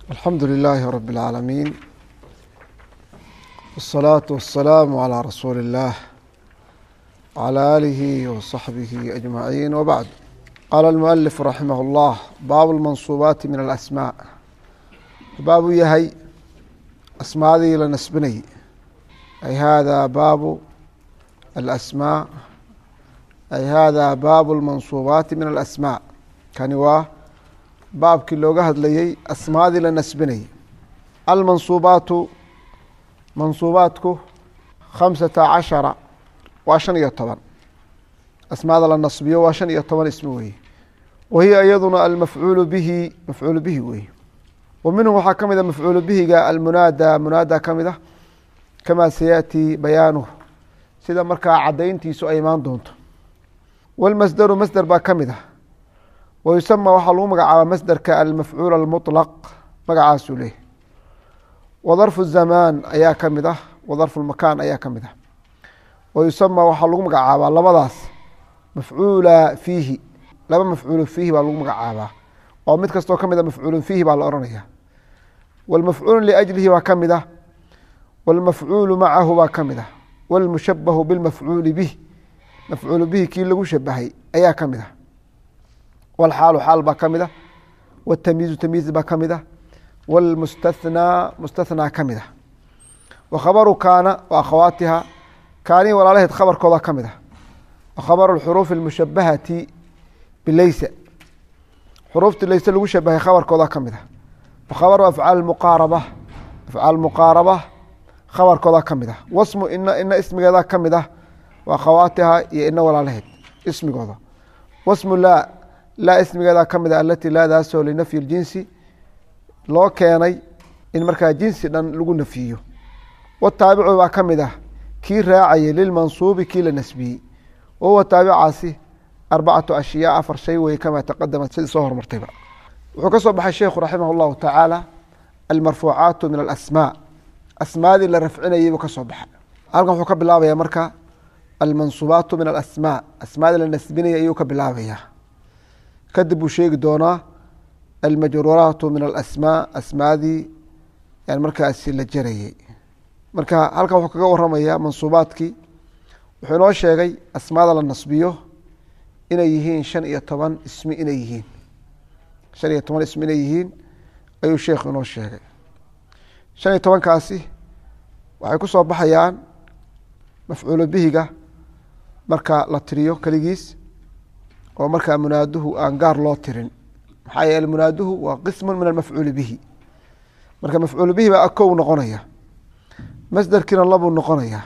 alxamdu لilaahi rab اlcaalamiin wالsalaaةu waلsalaamu عalى rasuuli اllah wعalى aalihi waصaxbihi ajmaciin wbacd qaala اlmualif raximah اllah baabu اlmansuubaati min alasmaaء baabuu yahay asmaadii la nasbinayay ay hada baabu alasmaa ay hada baabu اlmansuubaati min alasmaaء kani waa baabkii looga hadlayey asmaadii la nasbinayay almansuubaatu mansuubaatku khamsata cashara waa shan iyo toban asmaada la nasbiyo waa shan iyo toban ismi weye wa hiya iyaduna almafcuulu bihi mafcuulu bihi weye wa minhu waxaa ka mid a mafcuulu bihiga almunaada munaada ka mid a kamaa sayaأtii bayaanuh sida markaa cadayntiisu ay imaan doonto wاlmasderu masder baa ka mid ah wayusama waxaa lagu magacaabaa masderka almafcuul almuطlaq magacaasuu leh wadarfu zamaan ayaa ka mid ah wadarfu lmakaan ayaa ka mid ah wayusama waxaa lagu magacaabaa labadaas mafcuula fiihi laba mafcuulu fiihi baa lagu magacaabaa oo mid kastoo ka mid a mafcuulu fiihi baa la ohanaya wاlmafcuulu liajlihi baa ka mid ah wاlmafcuulu macahu baa ka mid ah wاlmushabahu bilmafcuuli bih mafcuulu bihi kii lagu shabahay ayaa ka mid ah wاlxaalu xaal baa ka mid ah wاtamyiizu tamyiiz baa ka mid ah wاlmustathnaa mustathnaa ka mid ah wa khabaru kaana wa akhawaatiha kaanii walaalaheed khabarkooda ka mid ah wa khabaru xuruufi اlmushabahati bileysa xuruuftii leyse lagu shabahay khabarkooda ka mid ah wa khabaru afcaal muqaaraba afcaal muqaaraba khabarkooda ka mid ah wasmu ina ina ismigeeda ka mid ah wa akhawaatiha iyo ina walaalaheed ismigooda wasmu laa laa ismigeeda ka mid a alati laadaasoo linafyi اljinsi loo keenay in markaa jinsi dhan lagu nafiyo wataabicu baa ka mid ah kii raacayay lilmansuubi kii la nasbiyey wahuwa taabicaasi arbacatu ashyaa afar shay weye kamaa taqadama sidii soo hormartayba wuxuu ka soo baxay sheikhu raximah اllahu tacaala almarfuucaatu min alasmaa asmaadii la rafcinayay buu ka soo baxay halkan wuxuu ka bilaabaya marka almansuubaatu min alasmaa asmaadii la nasbinaya ayuu ka bilaabaya kadib buu sheegi doonaa almajruuraatu min alasmaa asmaadii markaasi la jarayey marka halkan wuxuu kaga waramaya mansuubaadkii wuxuu inoo sheegay asmaada la nasbiyo inay yihiin shan iyo toban ismi inay yihiin shan iyo toban ismi inay yihiin ayuu sheekhu inoo sheegay shan iyo tobankaasi waxay ku soo baxayaan mafcuulu bihiga marka la tiriyo keligiis oo markaa munaaduhu aan gaar loo tirin maxaa yeele munaaduhu waa qismu min almafcuuli bihi marka mafcuulu bihi baa akow noqonaya masderkiina labuu noqonaya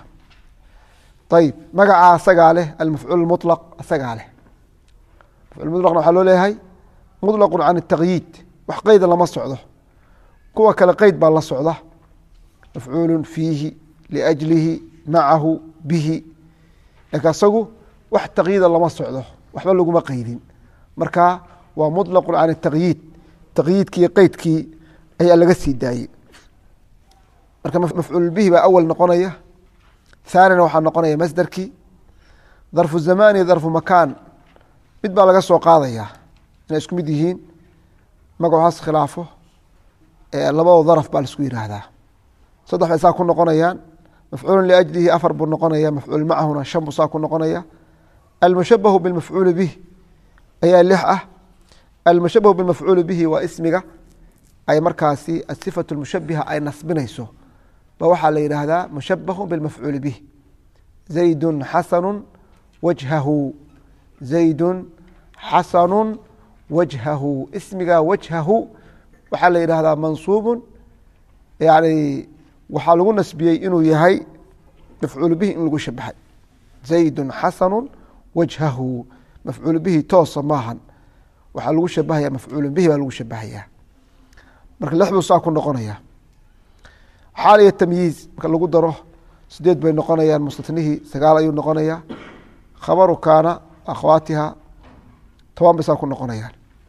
ayib magacaa asagaa leh almafcuul mulaq asagaa leh mafcuul mulaqna waxaa loo leeyahay muطlaqu can اtaqyiid wax qeyda lama socdo kuwa kale qeyd baa la socda mafcuulu fiihi liajlihi macahu bihi lakin asagu wax taqyiida lama socdo waxba laguma qeydin marka waa muطlaqu can الtaqyiid taqyiidkii qeydkii ayaa laga sii daayey marka mafcuul bihi baa awal noqonaya thaanina waxaa noqonaya masderkii darfu zamaan iyo darfu makaan mid baa laga soo qaadaya inay isku mid yihiin magacaas khilaafo labado daraf baa laisku yiraahdaa saddex bay saa ku noqonayaan mafcuulu liajlihi afar buu noqonaya mafcuul macahuna shan buu saa ku noqonaya almushabahu bilmafcuuli bih ayaa lix ah almushabahu bilmafcuuli bihi waa ismiga ay markaasi asifatu lmushabiha ay nasbinayso ba waxaa la yidhaahdaa mushabahu bilmafcuuli bih zaydun xasanu wajhahu zaydun xasanu wajhahu ismiga wajhahu waxaa la yidhahdaa mansuubun yani waxaa lagu nasbiyey inuu yahay mafcuulu bihi in lagu shabahay zaydun xasanu wajhahu mafcuul bihi toosa maahan waxaa lagu shabahaya mafcuulu bihi baa lagu shabahaya marka lix buu saa ku noqonaya xaal iyo tamyiiz marka lagu daro sideed bay noqonayaan mustatnihii sagaal ayuu noqonaya khabaru kaana akhwaatiha toban bay saa ku noqonayaan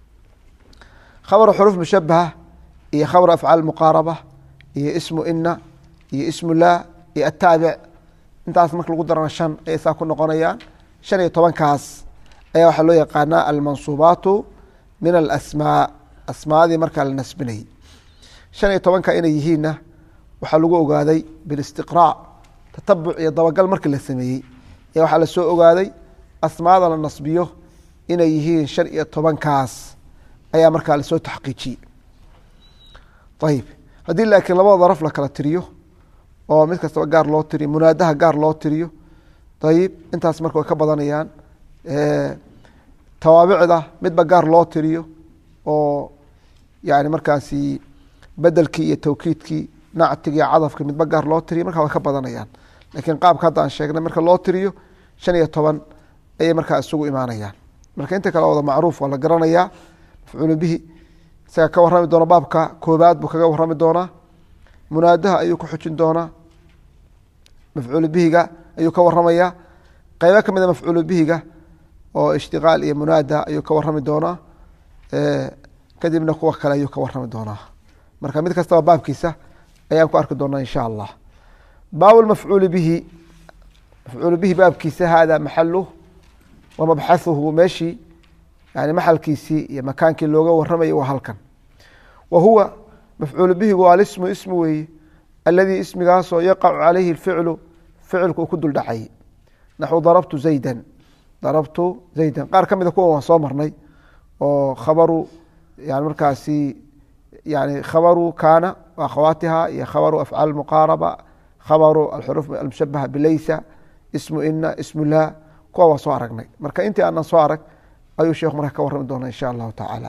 khabaru xuruuf mushabaha iyo khabaru afcaal muqaaraba iyo ismu ina iyo ismu laa iyo ataabic intaas marka lagu darana shan ayay saa ku noqonayaan shan iyo tobankaas ayaa waxaa loo yaqaanaa almansuubaatu min alasmaa asmaadii markaa la nasbinayay shan iyo tobanka inay yihiinna waxaa lagu ogaaday bilistiqraac tatabuc iyo dabagal markii la sameeyey ee waxaa lasoo ogaaday asmaada la nasbiyo inay yihiin shan iyo tobankaas ayaa markaa lasoo taxqiijiyey ayib haddii laakiin labada daraf la kala tiriyo oo mid kastaba gaar loo tiriyo munaadaha gaar loo tiriyo ayib intaas marka way ka badanayaan tawaabicda midba gaar loo tiriyo oo yani markaasi bedelkii iyo tawkiidkii nactigii iyo cadafkii midba gaar loo tiriyo markaa way ka badanayaan lakiin qaabka hadda aan sheegnay marka loo tiriyo shan iyo toban ayay markaa isugu imaanayaan marka inta kale wada macruuf waa la garanayaa mafcuulu bihi isaga ka warrami doona baabka koobaad buu kaga warrami doonaa munaadaha ayuu ku xujin doonaa mafcuulu bihiga ayuu ka waramayaa qeybo ka mida mafcuulu bihiga oo ishtiqaal iyo munaada ayuu ka warami doonaa kadibna kuwa kale ayuu ka warami doonaa marka mid kastaba baabkiisa ayaan ku arki doonaa insha allah baab mafcuuli bihi mafcuulu bihi baabkiisa hada maxaluh wa mabxahuhu meeshii yani maxalkiisii iyo makaankii looga waramayay waa halkan wa huwa mafcuulu bihigu alismu ismu weeye aladii ismigaasoo yaqacu calayhi ficlu ficilku uu ku duldhacay naxu darabtu zaydan darabtu zaydan qaar ka mida kuwan waan soo marnay oo khabaru yani markaasi yani khabaru kaana akhawaatiha iyo khabaru afcaal muqaaraba khabaru alxuruuf almushabaha bilaysa ismu ina ismu laa kuwa waa soo aragnay marka intii aanan soo arag ayuu sheekhu marka ka warrami doona insha allahu tacaala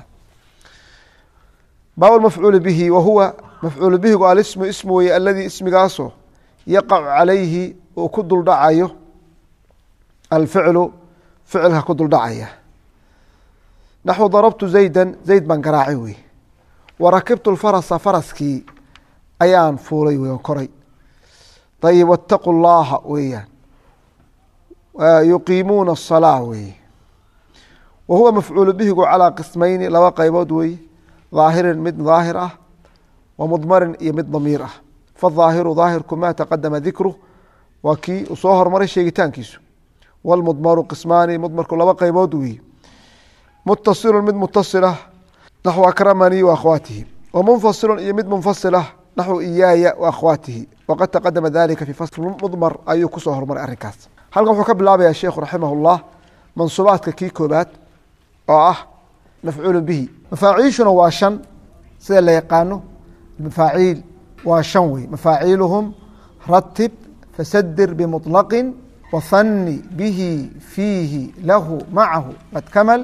baab mafcuul bihi wa huwa mafcuul bihigu alismu ismu weye aladii ismigaasoo yaqacu calayhi uu ku duldhacayo alficlu ficilka ku duldhacaya naxwu darabtu zaydan zayd baan garaacay wey wa rakibtu lfarasa faraskii ayaan fuulay wey koray ayib wataqu llaha weeyaan yuqiimuuna asalaa weeye wa huwa mafcuulu bihigu calaa qismayni laba qaybood weeye dhaahirin mid dhaahir ah wa mudmarin iyo mid damiir ah fadhaahiru dhaahirku ma taqadama dikru waa kii uu soo hormaray sheegitaankiisu wlmudmaru qismaani mudmarku laba qaybood weeye mutasilu mid mutasilah naxwu akramanii wa akhwaatihi wa munfasilu iyo mid munfasilah naxwu iyaaya wa akhwaatihi waqad taqadama dalika fi fasl mudmar ayuu kusoo hormaray arrinkaas halkan wuxuu ka bilaabaya sheikhu raximah llah mansuubaadka kii koobaad oo ah mafcuulu bihi mafaaciishuna waa shan sida la yaqaano mafaaciil waa shan wey mafaaciiluhum ratib fasadir bimuطlaqin wahani bihi fiihi lahu macahu qad kamal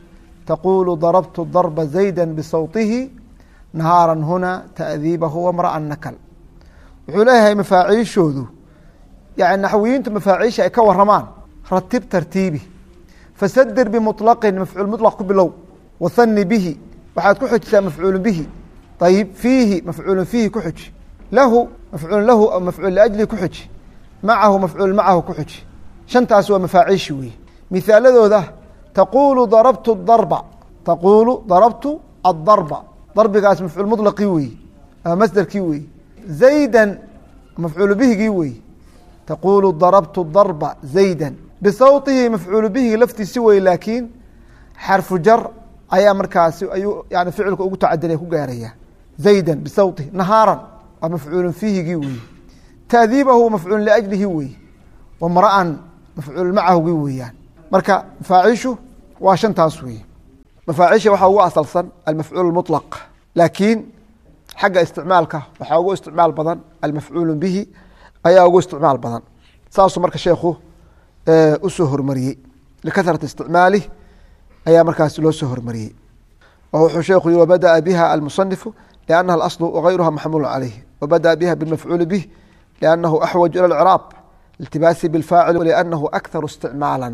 taqulu darabtu darba zayda bisawtihi nahaara huna taadiibahu wamra'an nakal wuxuu leeyahay mafaaciishoodu yani naxwiyiintu mafaaciisha ay ka waramaan ratib tartiibi fasadir bimuطlaqin mafcuul muطlaq ku bilow wahani bihi waxaad ku xujisaa mafcuulu bihi ayib fiihi mafcuulu fiihi ku xuji lahu mafcuul lahu aw mafcuul liajli ku xuji macahu mafcuul macahu ku xuji shantaas waa mafaaciishi weeye mihaaladooda taquulu darabtu darba taquulu darabtu adarba darbigaas mafcuul muطlaqii weeye ama masderkii weeye zaydan mafcuulu bihigii weeye taquulu darabtu darba zayda bisawtihi mafcuulu bihi laftiisi wey laakiin xarfu jar ayaa markaasi ayuu yani ficilka ugu tacadilay ku gaaraya zayda bisawtihi nahaaran waa mafcuulu fiihigii weeye taadiibahu mafcuul liajlihi weeye wamra'an mafcuul macahugii weeyaan marka mafaaciishu waa shantaas weeye mafaaciisha waxaa ugu asalsan almafcuul muطlaq laakiin xagga isticmaalka waxaa ugu isticmaal badan almafcuulu bihi ayaa ugu isticmaal badan saasuu marka sheekhu usoo hormariyey likahrati isticmaalih ayaa markaas loo soo hormariyey wuxuu sheekhu yihi wabadaأa biha almusanifu liannaha alaslu wagayruha maxmuulu calayh wabadaأa biha bilmafcuuli bih liannahu axwaju ilى اlcraab iltibaasi biاlfaacil liannahu akharu isticmaala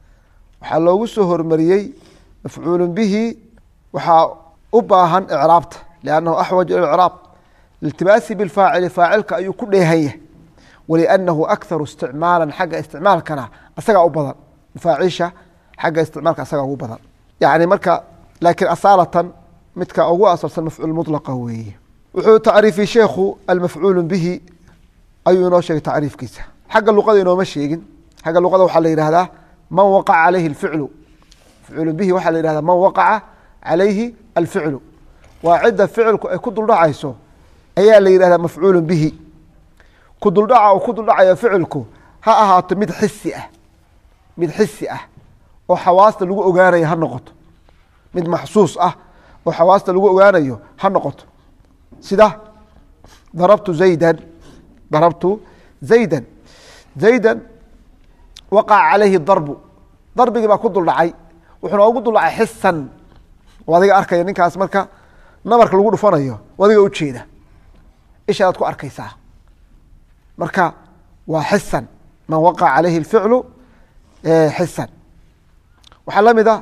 waxaa loogu soo hormariyey mafcuulu bihi waxaa u baahan icraabta liannahu axwaju ilى اcraab iltibaasi biاlfaacili faacilka ayuu ku dheehan yahay wliannahu akharu isticmaala xagga isticmaalkana asagaa u badan mafaaciisha xagga isticmaalka asagaa ugu badan yani marka laakiin asaalatan midka ugu asalsan mafcuul mulaqa weeye wuxuu tacriifiyey sheekhu almafcuulu bihi ayuu inoo sheegay tacriifkiisa xagga luqada inooma sheegin xagga luqada waxaa la yihahdaa man waqaca calayhi alficlu mafcuulu bihi waxaa la yihahdaa man waqaca calayhi alficlu waa cidda ficilku ay ku duldhacayso ayaa la yidhahdaa mafcuulu bihi ku duldhaca uu ku duldhacayo ficilku ha ahaato mid xisi ah mid xisi ah oo xawaasta lagu ogaanayo ha noqoto mid maxsuus ah oo xawaasta lagu ogaanayo ha noqoto sida darabtu zaydan darabtu zaydan zaydan waqaca calayhi darbu darbigii baa ku duldhacay wuxuuna ugu duldhacay xisan oo adiga arkaya ninkaas marka nabarka lagu dhufanayo adiga ujeeda ishaadaad ku arkaysaa marka waa xisan man waqaca calayhi اlficlu xisan waxaa la mid a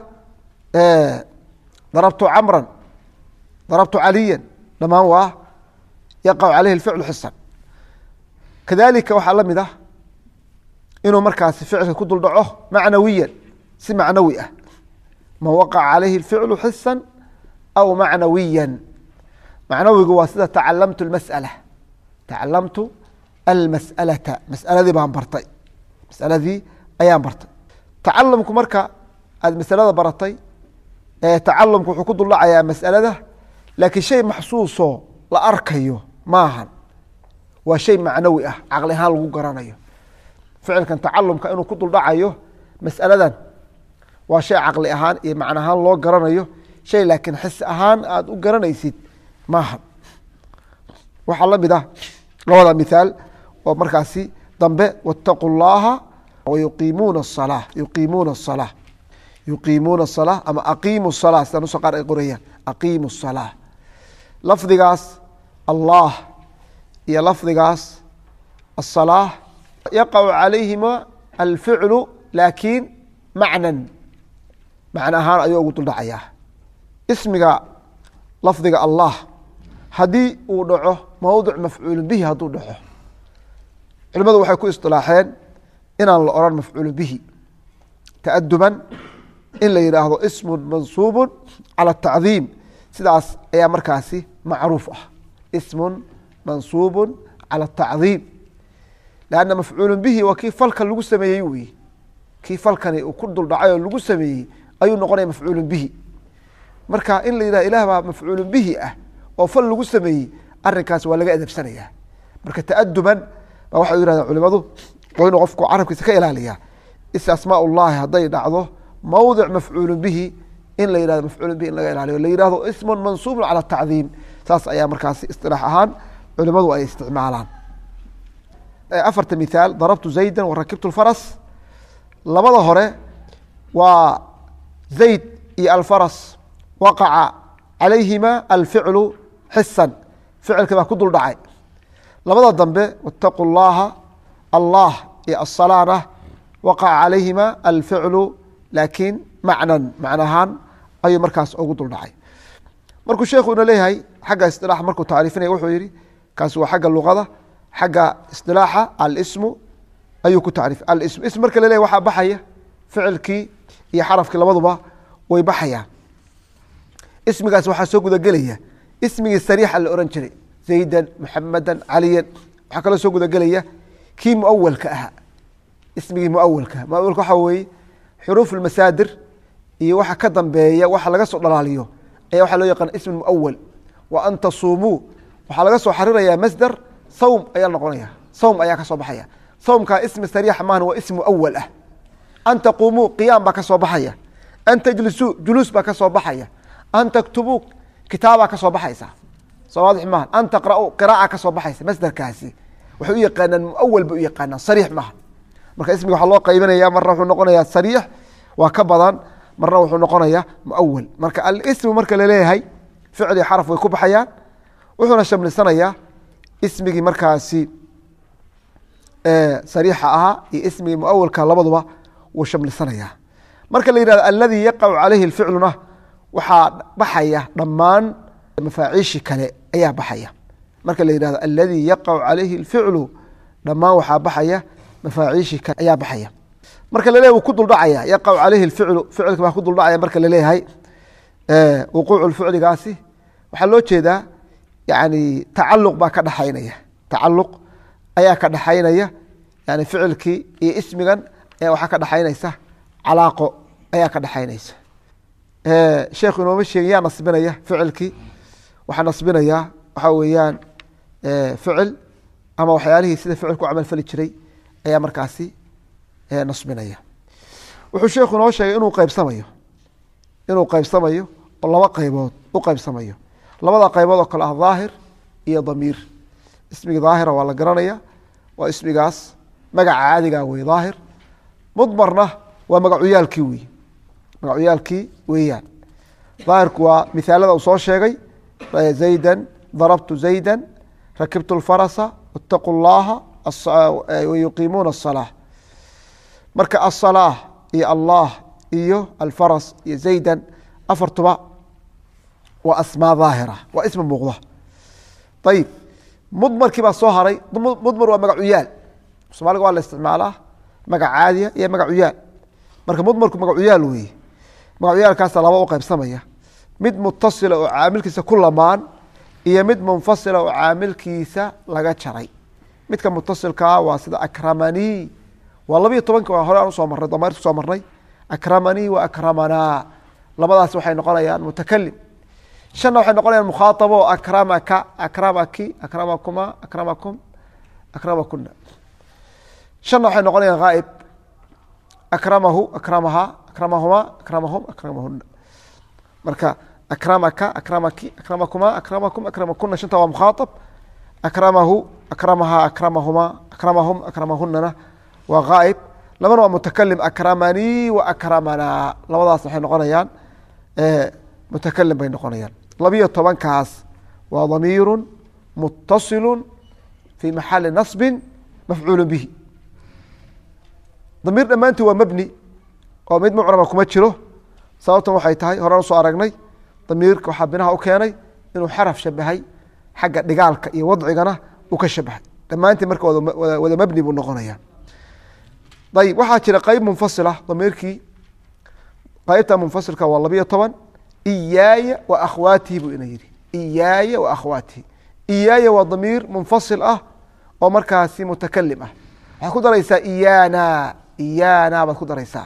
darabtu camran darabtu caliya dhamaan waa yaqacu calayhi اlficlu xisan kadalika waxaa la mid ah inuu markaasi ficilka ku duldhaco macnawiyan si macnawi ah man waqaca calayhi اlficlu xisan aw macnawiya macnawigu waa sida tacalamtu اmasأala tacalamtu almas'alata mas'aladii baan bartay masaladii ayaan bartay tacalumku marka aada masalada baratay tacalumku wuxuu ku duldhacayaa mas'alada laakiin shay maxsuusoo la arkayo maahan waa shay macnawi ah caqli ahaan lagu garanayo ficilkan tacalumka inuu ku duldhacayo mas'aladan waa shay caqli ahaan iyo macno ahaan loo garanayo shay laakiin xis ahaan aada u garanaysid maaha waxaa la mid ah labada mithaal oo markaasi dambe wاtaquu اllaha wayuqiimuuna الsalaa yuqiimuuna الsalaa yuqiimuuna الsalaa ama aqiimu الsalaa sida nusa qaar ay qorayaan aqiimu الsalaa lafdigaas allah iyo lafdigaas الsalaa yaqacu calayhima alficlu laakiin macnan macno ahaan ayuu ugu duldhacayaa ismiga lafdiga allah haddii uu dhaco mowdic mafcuulu bihi hadduu dhaco culimadu waxay ku isilaaxeen inaan la oran mafcuulu bihi taaduban in la yidhaahdo ismu mansuubu cala tacdiim sidaas ayaa markaasi macruuf ah ismun mansuubu cala tacdiim lanna mafcuulu bihi waa kii falkan lagu sameeyey wey kii falkani uu ku duldhacay oo lagu sameeyey ayuu noqonaya mafcuulu bihi marka in la yidhahdo ilah baa mafcuulu bihi ah oo fal lagu sameeyey arinkaas waa laga adabsanaya marka taaduban ba waxay yirahdeen culimadu waa inuu qofku carabkiisa ka ilaaliya isasmaa llahi hadday dhacdo mawdic mafcuulu bihi in la yihahdo mafcuulu bihi in laga ilaaliyo la yihahdo ismun mansuubun cala tacdiim saas ayaa markaasi isilaax ahaan culimadu ay isticmaalaan afarta mithaal darabtu zayda warakibtu lfaras labada hore waa zayd iyo alfaras waqaca calayhima alficlu xisan ficilka baa ku dul dhacay labada dambe wاtaquu اllaha allah iyo asalaana waqaca calayhima alficlu laakiin macnan macnahaan ayuu markaas ugu dul dhacay markuu sheekhu ina leeyahay xagga isilaaxa markuu tacriifinaya wuxuu yihi kaasi waa xagga luqada xagga isilaaxa alismu ayuu ku tacriif alism ism marka la leyahy waxaa baxaya ficilkii iyo xarafkii labaduba way baxayaan ismigaas waxaa soo gudagelaya ismigii sariixa la ohan jiray zaydan muxamadan caliyan waxaa kaloo soo gudagelaya kii muawalka ahaa ismigii muawalka muawalka waxaa weeye xuruuf masaadir iyo waxa ka dambeeya waxa laga soo dhalaaliyo ayaa waxaa loo yaqaana ism muawal wa an tasuumuu waxaa laga soo xariraya masder sawm ayaa noqonaya sawm ayaa ka soo baxaya sawmkaa ismi sariixa maahan waa ism muawal ah an taquumuu qiyaam baa ka soo baxaya an tajlisuu juluus baa ka soo baxaya an taktubuu kitaabaa ka soo baxaysa soo waadix maaha an taqra'uu qiraaca ka soo baxaysa masderkaasi waxay u yaqaanaan muawal bay u yaqaanaan sariix maaha marka ismiga waxaa loo qaybinaya marna wuxuu noqonayaa sariix waa ka badan marna wuxuu noqonayaa muawal marka alismu marka laleeyahay ficli xaraf way ku baxayaan wuxuuna shamlisanayaa ismigii markaasi sariixa ahaa iyo ismigii muawalka labaduba wuu shamlisanayaa marka la yihahdo aladii yaqacu calayhi ficluna waxaa baxaya dhammaan mafaaciishi kale ayaa baxaya marka la yihahdo aladii yaqacu calayhi اlficlu dhammaan waxaa baxaya mafaaciishi kale ayaa baxaya marka laleeyahy wuu ku duldhacaya yaqacu calayhi اlficlu ficilka baa ku duldhacaya marka laleeyahay wuquucu ficligaasi waxaa loo jeedaa yani tacaluq baa ka dhexaynaya tacaluq ayaa ka dhexaynaya yani ficilkii iyo ismigan waxaa ka dhexaynaysa calaaqo ayaa ka dhexaynaysa sheekhu inooma sheegin yaa nasbinaya ficilkii waxaa nasbinaya waxaa weeyaan ficil ama waxyaalihii sida ficilku camal fali jiray ayaa markaasi nasbinaya wuxuu sheekhu inoo sheegay inuu qaybsamayo inuu qaybsamayo oo laba qaybood u qaybsamayo labada qaybood oo kale ah daahir iyo damiir ismiga daahira waa la garanaya waa ismigaas magaca caadiga wey daahir mudmarna waa magacuyaalkii wey magacuyaalkii weeyaan daahirku waa mithaalada uu soo sheegay zayda darabtu zayda rakibtu lfarasa itaqu llaha wayuqiimuuna asalaa marka asalaa iyo allah iyo alfaras iyo zaydan afartuba waa asmaa daahira waa ismi muuqda ayib mudmarkii baa soo haray mudmar waa magacuyaal somaaliga waa la isticmaalaa magac caadiya iyo magacuyaal marka mudmarku magacuyaal weeye magacuyaalkaasa laba u qaybsamaya mid mutasila oo caamilkiisa ku lamaan iyo mid munfasila oo caamilkiisa laga jaray midka mutasilkaa waa sida akramanii waa labiyo tobanka waa hore aan usoo marnay damayrta kusoo marnay akramanii wa akramanaa labadaas waxay noqonayaan mutakalim shanna waxay noqonayaan mukhaaabo akramaka akramaki akramakuma akramakum akramakuna shanna waxay noqonayaan haaib akramahu akramaha akramahuma akramahum akramahuna marka akramaka akramaki akramakuma akramakum akramakuna shanta waa mukhaaab akramahu akramaha akramahuma akramahum akramahunana waa haaib labana waa mutakalim akramanii wa akramanaa labadaas waxay noqonayaan mutakalim bay noqonayaan labiyo tobankaas waa damiiru mutasilu fi maxali naصbi mafcuulu bihi damiir dhammaantii waa mebni oo mid mucraba kuma jiro sababtan waxay tahay horaan usoo aragnay damiirka waxaa binaha u keenay inuu xaraf shabahay xagga dhigaalka iyo wadcigana uu ka shabahay dhammaantii marka wada mebni buu noqonaya ayib waxaa jira qeyb munfasila damiirkii qeybta munfasilka waa labiyo toban iyaaya wa akhwaatihi buu ina yihi iyaaya wa akhwaatihi iyaaya waa damiir munfasil ah oo markaasi mutakalim ah waxaad ku daraysaa iyana iyana baad ku daraysaa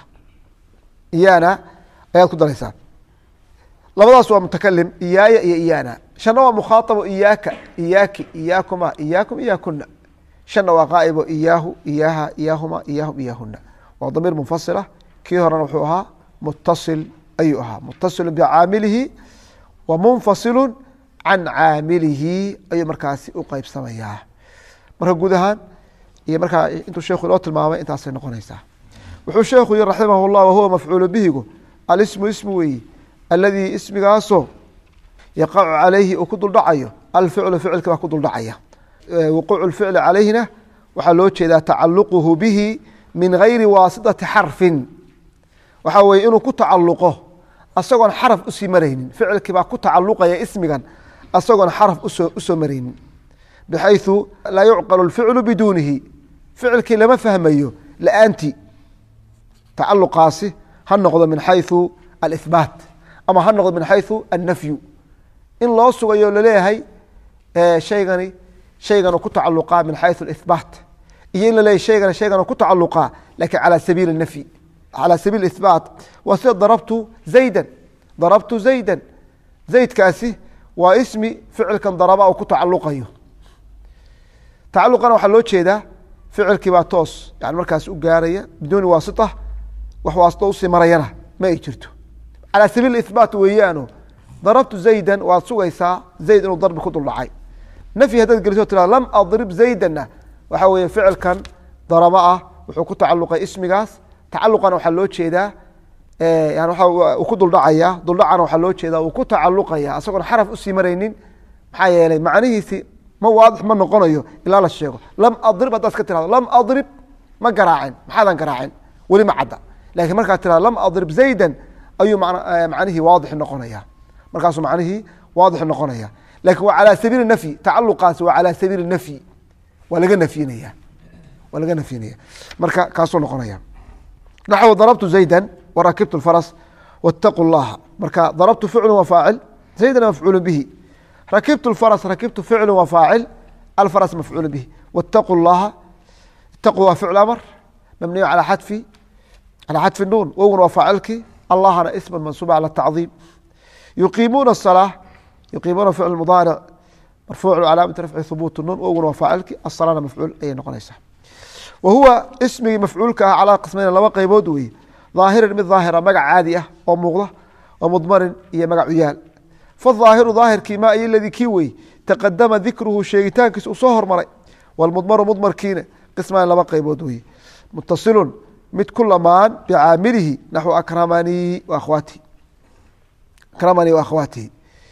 iyana ayaad ku daraysaa labadaas waa mutakalim iyaaya iyo iyana shanna waa mukhaatabo iyaaka iyaaki iyaakuma iyaakum iyaakuna shanna waa qaaibo iyaahu iyaaha iyaahuma iyaahum iyaahuna waa damiir munfasila kii horena wuxuu ahaa mutasil ayuu ahaa mutasilu bicaamilihi wa munfasilu can caamilihi ayuu markaasi u qeybsamayaa marka guud ahaan iyo markaa intuu sheekhu inoo tilmaamay intaasay noqonaysaa wuxuu sheekhu yihi raximah llah wahuwa mafcuulu bihigu alismu ismu weeyi aladii ismigaasoo yaqacu calayhi uu ku duldhacayo alficlu ficilka baa ku duldhacaya wuquucu ficli calayhina waxaa loo jeedaa tacaluquhu bihi min gayri waasitati xarfin waxaa weye inuu ku tacaluqo asagoon xaraf usii maraynin ficilkii baa ku tacaluqaya ismigan asagoon xaraf usoo usoo maraynin bxayثu laa yucqal اficlu biduunihi ficilkii lama fahmayo la-aantii tacaluqaasi ha noqdo min xayثu alihbaat ama ha noqdo min xayثu annafyu in loo sugayo laleeyahay shaygani shayganu ku tacaluqaa min xayثu اihbaat iyo in laleeyahy shaygani shayganu ku tacaluqaa lakin calى sabiili اnafyi calى sabiil ihbaat waa sida darabtu zayda darabtu zayda zaydkaasi waa ismi ficilkan daraba uu ku tacaluqayo tacaluqana waxaa loo jeedaa ficilkii baa toos yani markaas u gaaraya biduuni waasita wax waasito usii marayana ma ay jirto calaa sabiil ihbaat weeyaano darabtu zaydan waad sugaysaa zayd inuu darbi ku duldhacay nafyi haddaad geliso tirado lam adrib zaydana waxaa weeye ficilkan daraba ah wuxuu ku tacaluqay ismigaas tacaluqana waxaa loo jeedaa yani waa uu ku duldhacaya duldhacana waxaa loo jeedaa uu ku tacaluqaya asagoon xaraf usii maraynin maxaa yeelay macnihiisi ma waadix ma noqonayo ilaa la sheego lam adrib haddaad ka tirado lam adrib ma garaacin maxaadan garaacin weli ma cadda lakiin markaad tirado lam adrib zaydan ayuu macnihii waadix noqonaya markaasuu macnihii waadix noqonaya lakin waa calaa sabiili nafyi tacaluqaasi waa calaa sabiili nafyi waa laga nafyinaya waa laga nafyinaya marka kaasuu noqonaya naxw darabtu zayda warakibtu faras wاtaqu llaha marka darabtu ficlu wa faacil zaydana mafcuulu bihi rakibtu faras rakibtu ficlu wa faacil alfaras mafcuulu bihi wاtaqu llaha itaqu waa ficl amr mabniyu alى xadfi calى xadfi nuun wowguna waa faacilkii allahna isma mansuuba calى tacdiim yuqiimuuna الsalaa yuqiimuuna ficl mudaaric marfuucu calaamati rafci hubuut nun oguna waa faacilkii asalana mafcuul ayay noqonaysaa wa huwa ismigii mafcuulka ah calaa qismayna laba qeybood weeye dhaahirin mid daahira magac caadi ah oo muuqda wa mudmarin iyo magac uyaal faaahiru daahirkii ma iyo ladii kii wey taqadama dikruhu sheegitaankiisa uu soo hormaray wlmudmaru mudmarkiina qismaan laba qeybood weye mutasilun mid ku lamaan bicaamilihi naxwu akramanii akhwaatihi akramanii wa akhwaatihi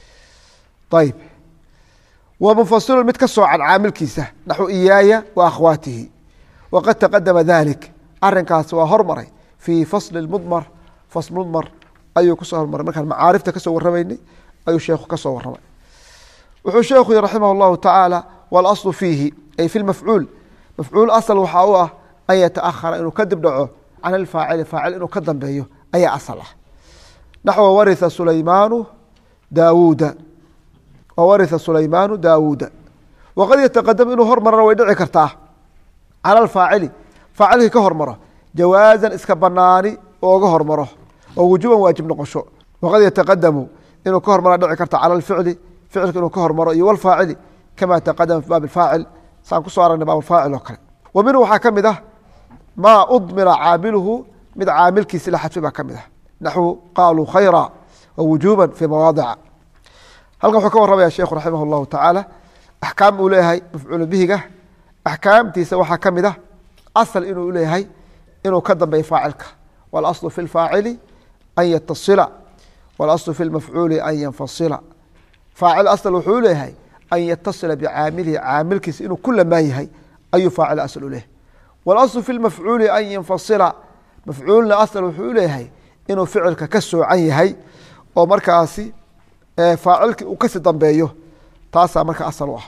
ayb wa munfasilun mid ka soocan caamilkiisa naxwu iyaaya wa akhwaatihi waqad taqadama dalik arinkaas waa hormaray fii fasli mudmar fasl mudmar ayuu kusoo hormaray markaan macaarifta kasoo waramaynay ayuu sheekhu ka soo waramay wuxuu sheekhu yihi raximah اllahu tacaala walaslu fiihi ay fi lmafcuul mafcuul asal waxaa u ah an yataahara inuu kadib dhaco can alfaacili faacil inuu ka dambeeyo ayaa asal ah naxwa waritha sulaymaanu daawuuda wawaritha sulaymaanu daawuuda waqad yataqadam inuu hormarana way dhici kartaa cala alfaacili faacilkii ka hormaro jawaazan iska banaani ooga hormaro oo wujuban waajib noqosho waqad yataqadamu inuu ka hormara dhici karta cala alficli ficilka inuu ka hormaro iyo walfaacili kama taqadama fi baab faacil saan kusoo aragnay baab faacil oo kale wa minhu waxaa ka mid ah maa udmira caamiluhu mid caamilkiisi la xadfay baa ka mid ah naxwu qaaluu khayra wa wujuba fi mawaadica halkan wuxuu ka warramaya sheekhu raximah اllahu tacaala axkaam uu leeyahay mafcuulu bihiga axkaamtiisa waxaa ka mid ah asal inuu leeyahay inuu ka dambeeyo faacilka walaslu fi lfaacili an yatasila walaslu fi lmafcuuli an yanfasila faacil asal wuxuu leeyahay an yatasila bicaamilihi caamilkiisa inuu ku lamaan yahay ayuu faacil asal u leeyahay walaslu fi lmafcuuli an yanfasila mafcuulna asal wuxuu leeyahay inuu ficilka ka soocan yahay oo markaasi faacilkii uu kasi dambeeyo taasaa marka asal u ah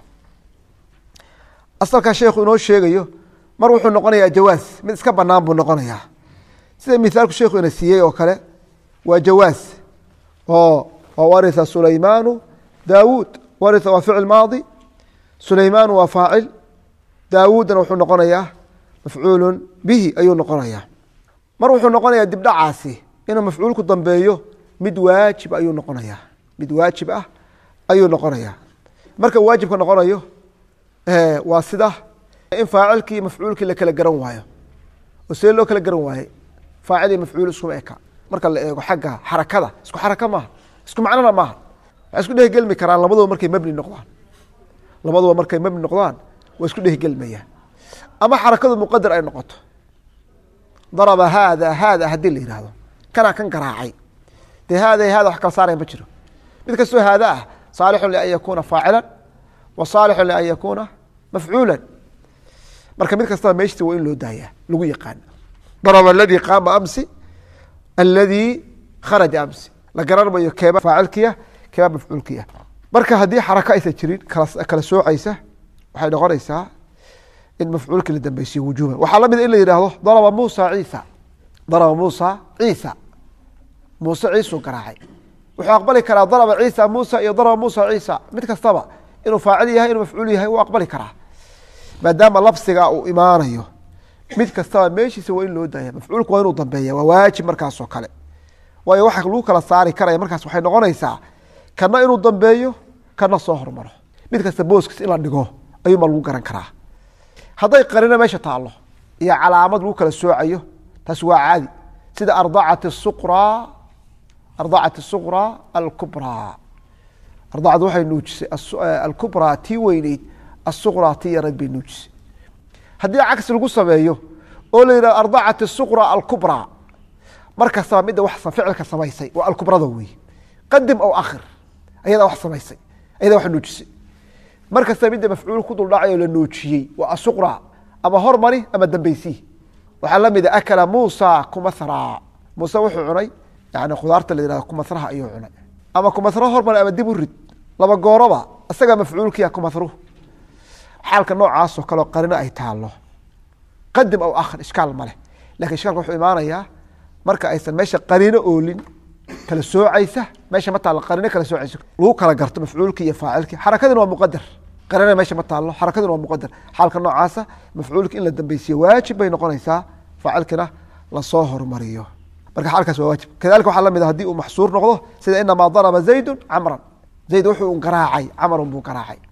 asalkaa sheekhu inoo sheegayo mar wuxuu noqonayaa jawaas mid iska banaan buu noqonayaa sida mithaalku sheekhu ina siiyey oo kale waa jawaas oo waritha sulaymaanu daawuud waritha waa ficil maadi sulaymaanu waa faacil daawuudna wuxuu noqonayaa mafcuulu bihi ayuu noqonayaa mar wuxuu noqonayaa dibdhacaasi inuu mafcuulku dambeeyo mid waajib ayuu noqonayaa mid waajib ah ayuu noqonayaa marka waajibka noqonayo waa sida in faacilkii mafcuulkii la kala garan waayo oo see loo kala garan waaye faacil iyo mafcuul iskuma eka marka la eego xagga xarakada isku xaraka maaha isku macnona maaha waxay isku dhehgelmi karaan labaduba markay mabni noqdaan labaduba markay mabni noqdaan waa isku dhehgelmayaan ama xarakadu muqadar ay noqoto daraba haada haada haddii la yihahdo kanaa kan garaacay dee haada haada wax kala saaraya ma jiro mid kastoo haada ah saalixun lian yakuuna faacila wa saalixun lian yakuuna mafcuula marka mid kastaba meeshti waa in loo daayaa lagu yaqaano daraba aladii qaama amsi aladii kharaja amsi la garan mayo keeba faacilkiya keeba mafcuulkiya marka haddii xaraka aysan jirin kala soocaysa waxay noqonaysaa in mafcuulkii la dambeysiyo wujuban waxaa lamid in la yihahdo daraba muusa ciisa daraba muusa ciisa muuse ciisuu garaacay wuxuu aqbali karaa daraba ciisa muusa iyo daraba muusa ciisa mid kastaba inuu faacil yahay inuu mafcuul yahay wuu aqbali karaa maadaama lafsiga uu imaanayo mid kastaba meeshiisa waa in loo daaya mafcuulku waa inuu dambeeya waa waajib markaasoo kale waayo waxa lagu kala saari karaya markaas waxay noqonaysaa kana inuu dambeeyo kana soo hormaro mid kasta booskiis in la dhigo ayuuma lagu garan karaa hadday qarino meesha taallo iyo calaamad lagu kala soocayo taas waa caadi sida ardacat suqraa ardacat suqraa alkubraa ardacdu waxay nuujisay alkubraa tii weyneyd asuqraa tii yarayd bay nuujisay haddii cagsi lagu sameeyo oo la yidhahdo ardacat suqraa alkubraa mar kastaba midda wax ficilka samaysay waa alkubrada wey qadim aw akhir ayadaa wax samaysay ayadaa wax nuujisay mar kastaba midda mafcuul ku duldhacay oo la nuujiyey waa asuqra ama hormari ama dambeysi waxaa lamida akala muusa kumathra muuse wuxuu cunay yani khudaarta la yihahdo kumathraha ayuu cunay ama kumathra hormari ama dib u rid laba gooroba isagaa mafcuulkiya kumathruh xaalka noocaasoo kaleo qarino ay taalo qadim aw akhir ishkaal maleh lakin ishkaalka wuxuu imaanayaa marka aysan meesha qariino oolin kala soocaysa meesha ma taalo qariino kala soocaysa lagu kala garto mafcuulki iyo faacilki xarakadina waa muqadar qarina meesha ma taalo xarakadina waa muqadar xaalka noocaasa mafcuulki in la dambeysiyo waajib bay noqonaysaa faacilkina lasoo hormariyo marka xaalkaas waa waajib kadalika waxaa lamid a hadii uu maxsuur noqdo sida inamaa daraba zaydun camran zayd wuxuu un garaacay camarun buu garaacay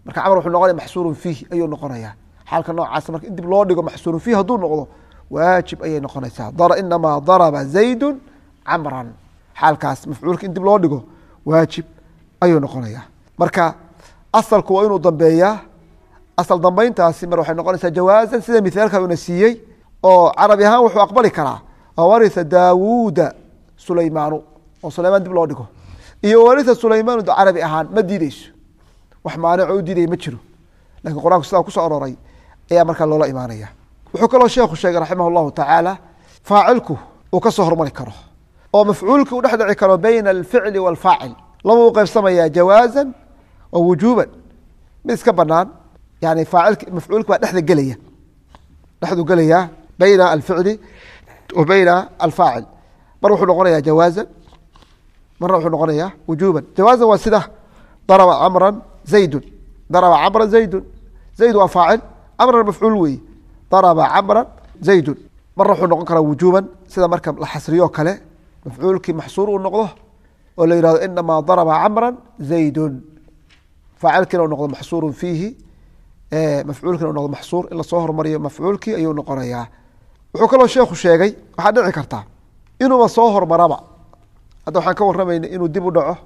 marka camar wuxuu noqonaya maxsuurun fiih ayuu noqonaya xaalka noocaas marka in dib loo dhigo maxsuurun fiih hadduu noqdo waajib ayay noqonaysaa inamaa daraba zaydun camran xaalkaas mafcuulka in dib loo dhigo waajib ayuu noqonaya marka asalku waa inuu dambeeyaa asal dambeyntaasi mar waxay noqonaysaa jawaazan sida mithaalka una siiyey oo carabi ahaan wuxuu aqbali karaa waritha daawuuda sulaymaanu oo sulaymaan dib loo dhigo iyo waritha sulaymaanu carabi ahaan ma diideyso wax maanico u diidaya ma jiro lakiin qur-aanku sidaa kusoo aroray ayaa markaa loola imaanaya wuxuu kaloo sheekhu sheegay raximah llahu tacaala faacilku uu ka soo hormari karo oo mafcuulki u dhex dhici karo bayna alficli waalfaacil laba u qaybsamaya jawaazan wa wujuuban mid iska banaan yani faacilki mafcuulki baa dhexda gelaya dhexdu gelaya bayna alficli wa bayna alfaacil mar wuxuu noqonaya jawaazan marna wuxuu noqonaya wujuuban jawaazan waa sida daraba camran zaydun daraba camran zaydun zayd waa faacil camran mafcuul weeye daraba camran zaydun marna wuxuu noqon karaa wujuuban sida marka la xasriyo kale mafcuulkii maxsuur uu noqdo oo la yihahdo inamaa daraba camran zaydun faacilkiina u noqdo maxsuurun fiihi mafcuulkiina u noqdo maxsuur in lasoo hormariyo mafcuulkii ayuu noqonayaa wuxuu kaloo sheekhu sheegay waxaa dhici karta inuuba soo hormaraba hadda waxaan ka warramayna inuu dib u dhaco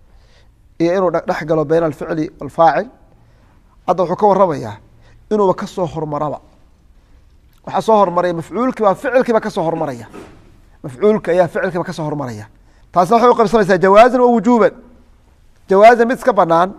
iyo inuu dhex galo bayna alficli walfaacil hadda wuxuu ka waramayaa inuuba kasoo hormaraba waxaa soo hormaraya mafcuulkiiba ficilkiiba kasoo hormaraya mafcuulka ayaa ficilkiiba kasoo hormaraya taasna waxay uqaybsanaysaa jawaazan wa wujuuban jawaazan mid iska banaan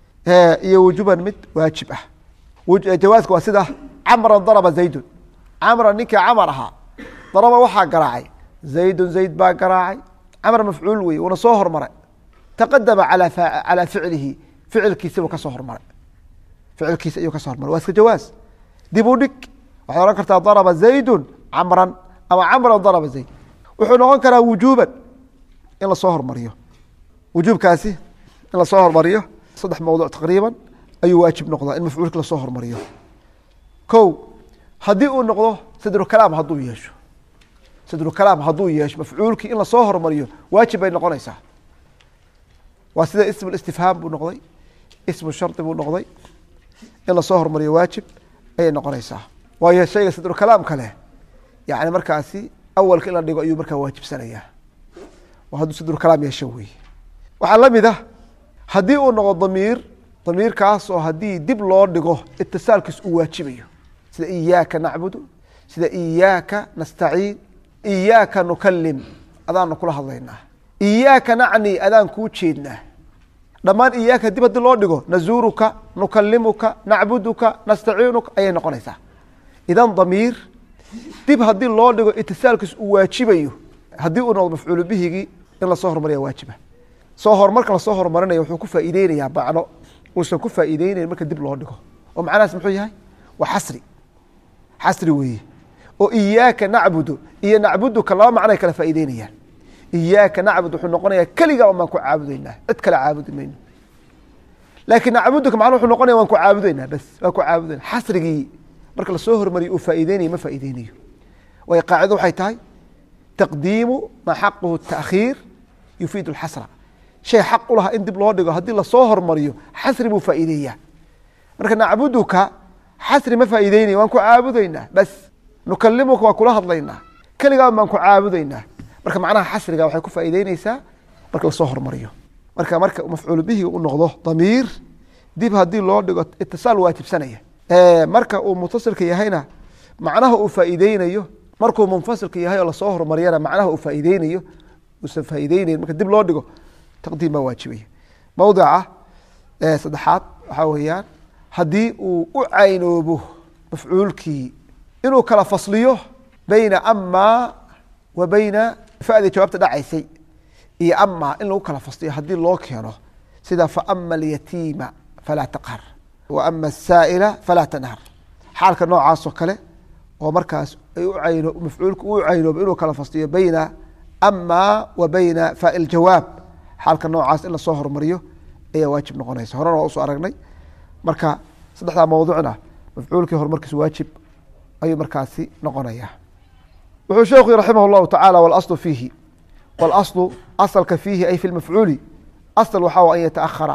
iyo wujuuban mid waajib ah jawaaska waa sida camran daraba zaydun camran ninkii camar ahaa daraba waxaa garaacay zaydun zayd baa garaacay camr mafcuul wey uuna soo hormaray taqadama calaa ficlihi ficilkiisibuu kasoo hormaray ficilkiisi ayuu kasoo hormaray waa iska jawaaz dib u dhig waxaad ohan kartaa daraba zaydun camran ama camran daraba zayd wuxuu noqon karaa wujuuban in lasoo hormariyo wujuubkaasi in lasoo hormariyo saddex mawduc taqriiban ayuu waajib noqdaa in mafcuulka lasoo hormariyo ko haddii uu noqdo sadru kalaam hadduu yeesho sadru kalaam hadduu yeesho mafcuulkii in lasoo hormariyo waajib bay noqonaysaa waa sida ismu istifhaam buu noqday ismu shardi buu noqday in lasoo hormariyo waajib ayay noqonaysaa waayo shayga sadru kalaam kale yani markaasi awalka in la dhigo ayuu markaa waajibsanayaa waa hadduu sadru kalaam yeesho wey waxaa lamid ah haddii uu noqdo damiir damiirkaas oo haddii dib loo dhigo itisaalkiis uu waajibayo sida iyaaka nacbudu sida iyaaka nastaciin iyaaka nukalim adaanu kula hadlaynaa iyaaka nacni adaan kuu jeednaa dhammaan iyaaka dib haddii loo dhigo nazuuruka nukalimuka nacbuduka nastaciinuka ayay noqonaysaa idan damiir dib haddii loo dhigo itisaalkiis uu waajibayo haddii uu noqdo mafcuulu bihigii in lasoo hormariya waajiba soo horumarka lasoo horumarinaya wuxuu ku faa'iideynayaa macno uusan ku faa'iideynayn marka dib loo dhigo oo macnahaas muxuu yahay waa xasri xasri weeye oo iyaaka nacbudu iyo nacbuduka laba macnoay kala faa'iideynayaan iyaaka nacbud wuxuu noqonayaa keligaa un baan ku caabudaynaa cid kale caabudi mayno laakiin nacbuduka macna wuxuu noqonaya waan ku caabudaynaa bas waan ku caabudayna xasrigii marka lasoo hormariyo uu faa'iideynayo ma faa'iideynayo waayo qaacido waxay tahay taqdiimu maa xaquhu taakhiir yufiidu alxasra shay xaq u lahaa in dib loo dhigo haddii lasoo hormariyo xasri buu faa'iideeyaa marka nacbuduka xasri ma faa'iideynayo waan ku caabudaynaa bas nukalimuka waan kula hadlaynaa keligaa baan ku caabudaynaa marka macnaha xasriga waxay ku faa'iideyneysaa marka lasoo hormariyo marka marka mafcuul bihi u noqdo damiir dib haddii loo dhigo itisaal waajibsanaya marka uu mutasilka yahayna macnaha uu faa'iideynayo markuu munfasilka yahay oo lasoo hormariyana macnaha uu faa'iideynayo uusan faa'iideynayn marka dib loo dhigo taqdiim baa waajibaya mawdica saddexaad waxaa weeyaan haddii uu u caynoobo mafcuulkii inuu kala fasliyo bayna amaa wa bayna fadii jawaabta dhacaysay iyo amaa in lagu kala fasliyo haddii loo keeno sida faama alyatiima falaa taqhar wa ama asaa'ila falaa tanhar xaalka noocaasoo kale oo markaas ay u ayno mafcuulku u caynoobo inuu kala fasliyo bayna amaa wa bayna faai ljawaab xaalka noocaas in lasoo hormariyo ayaa waajib noqonaysa horena waa usoo aragnay marka saddexdaa mawduucna mafcuulkii horumarkiisu waajib ayuu markaasi noqonaya wuxuu sheekhu raximah اllahu tacala wاlaslu fiihi wاlaslu asalka fiihi ay fi lmafcuuli asl waxaa an yataahara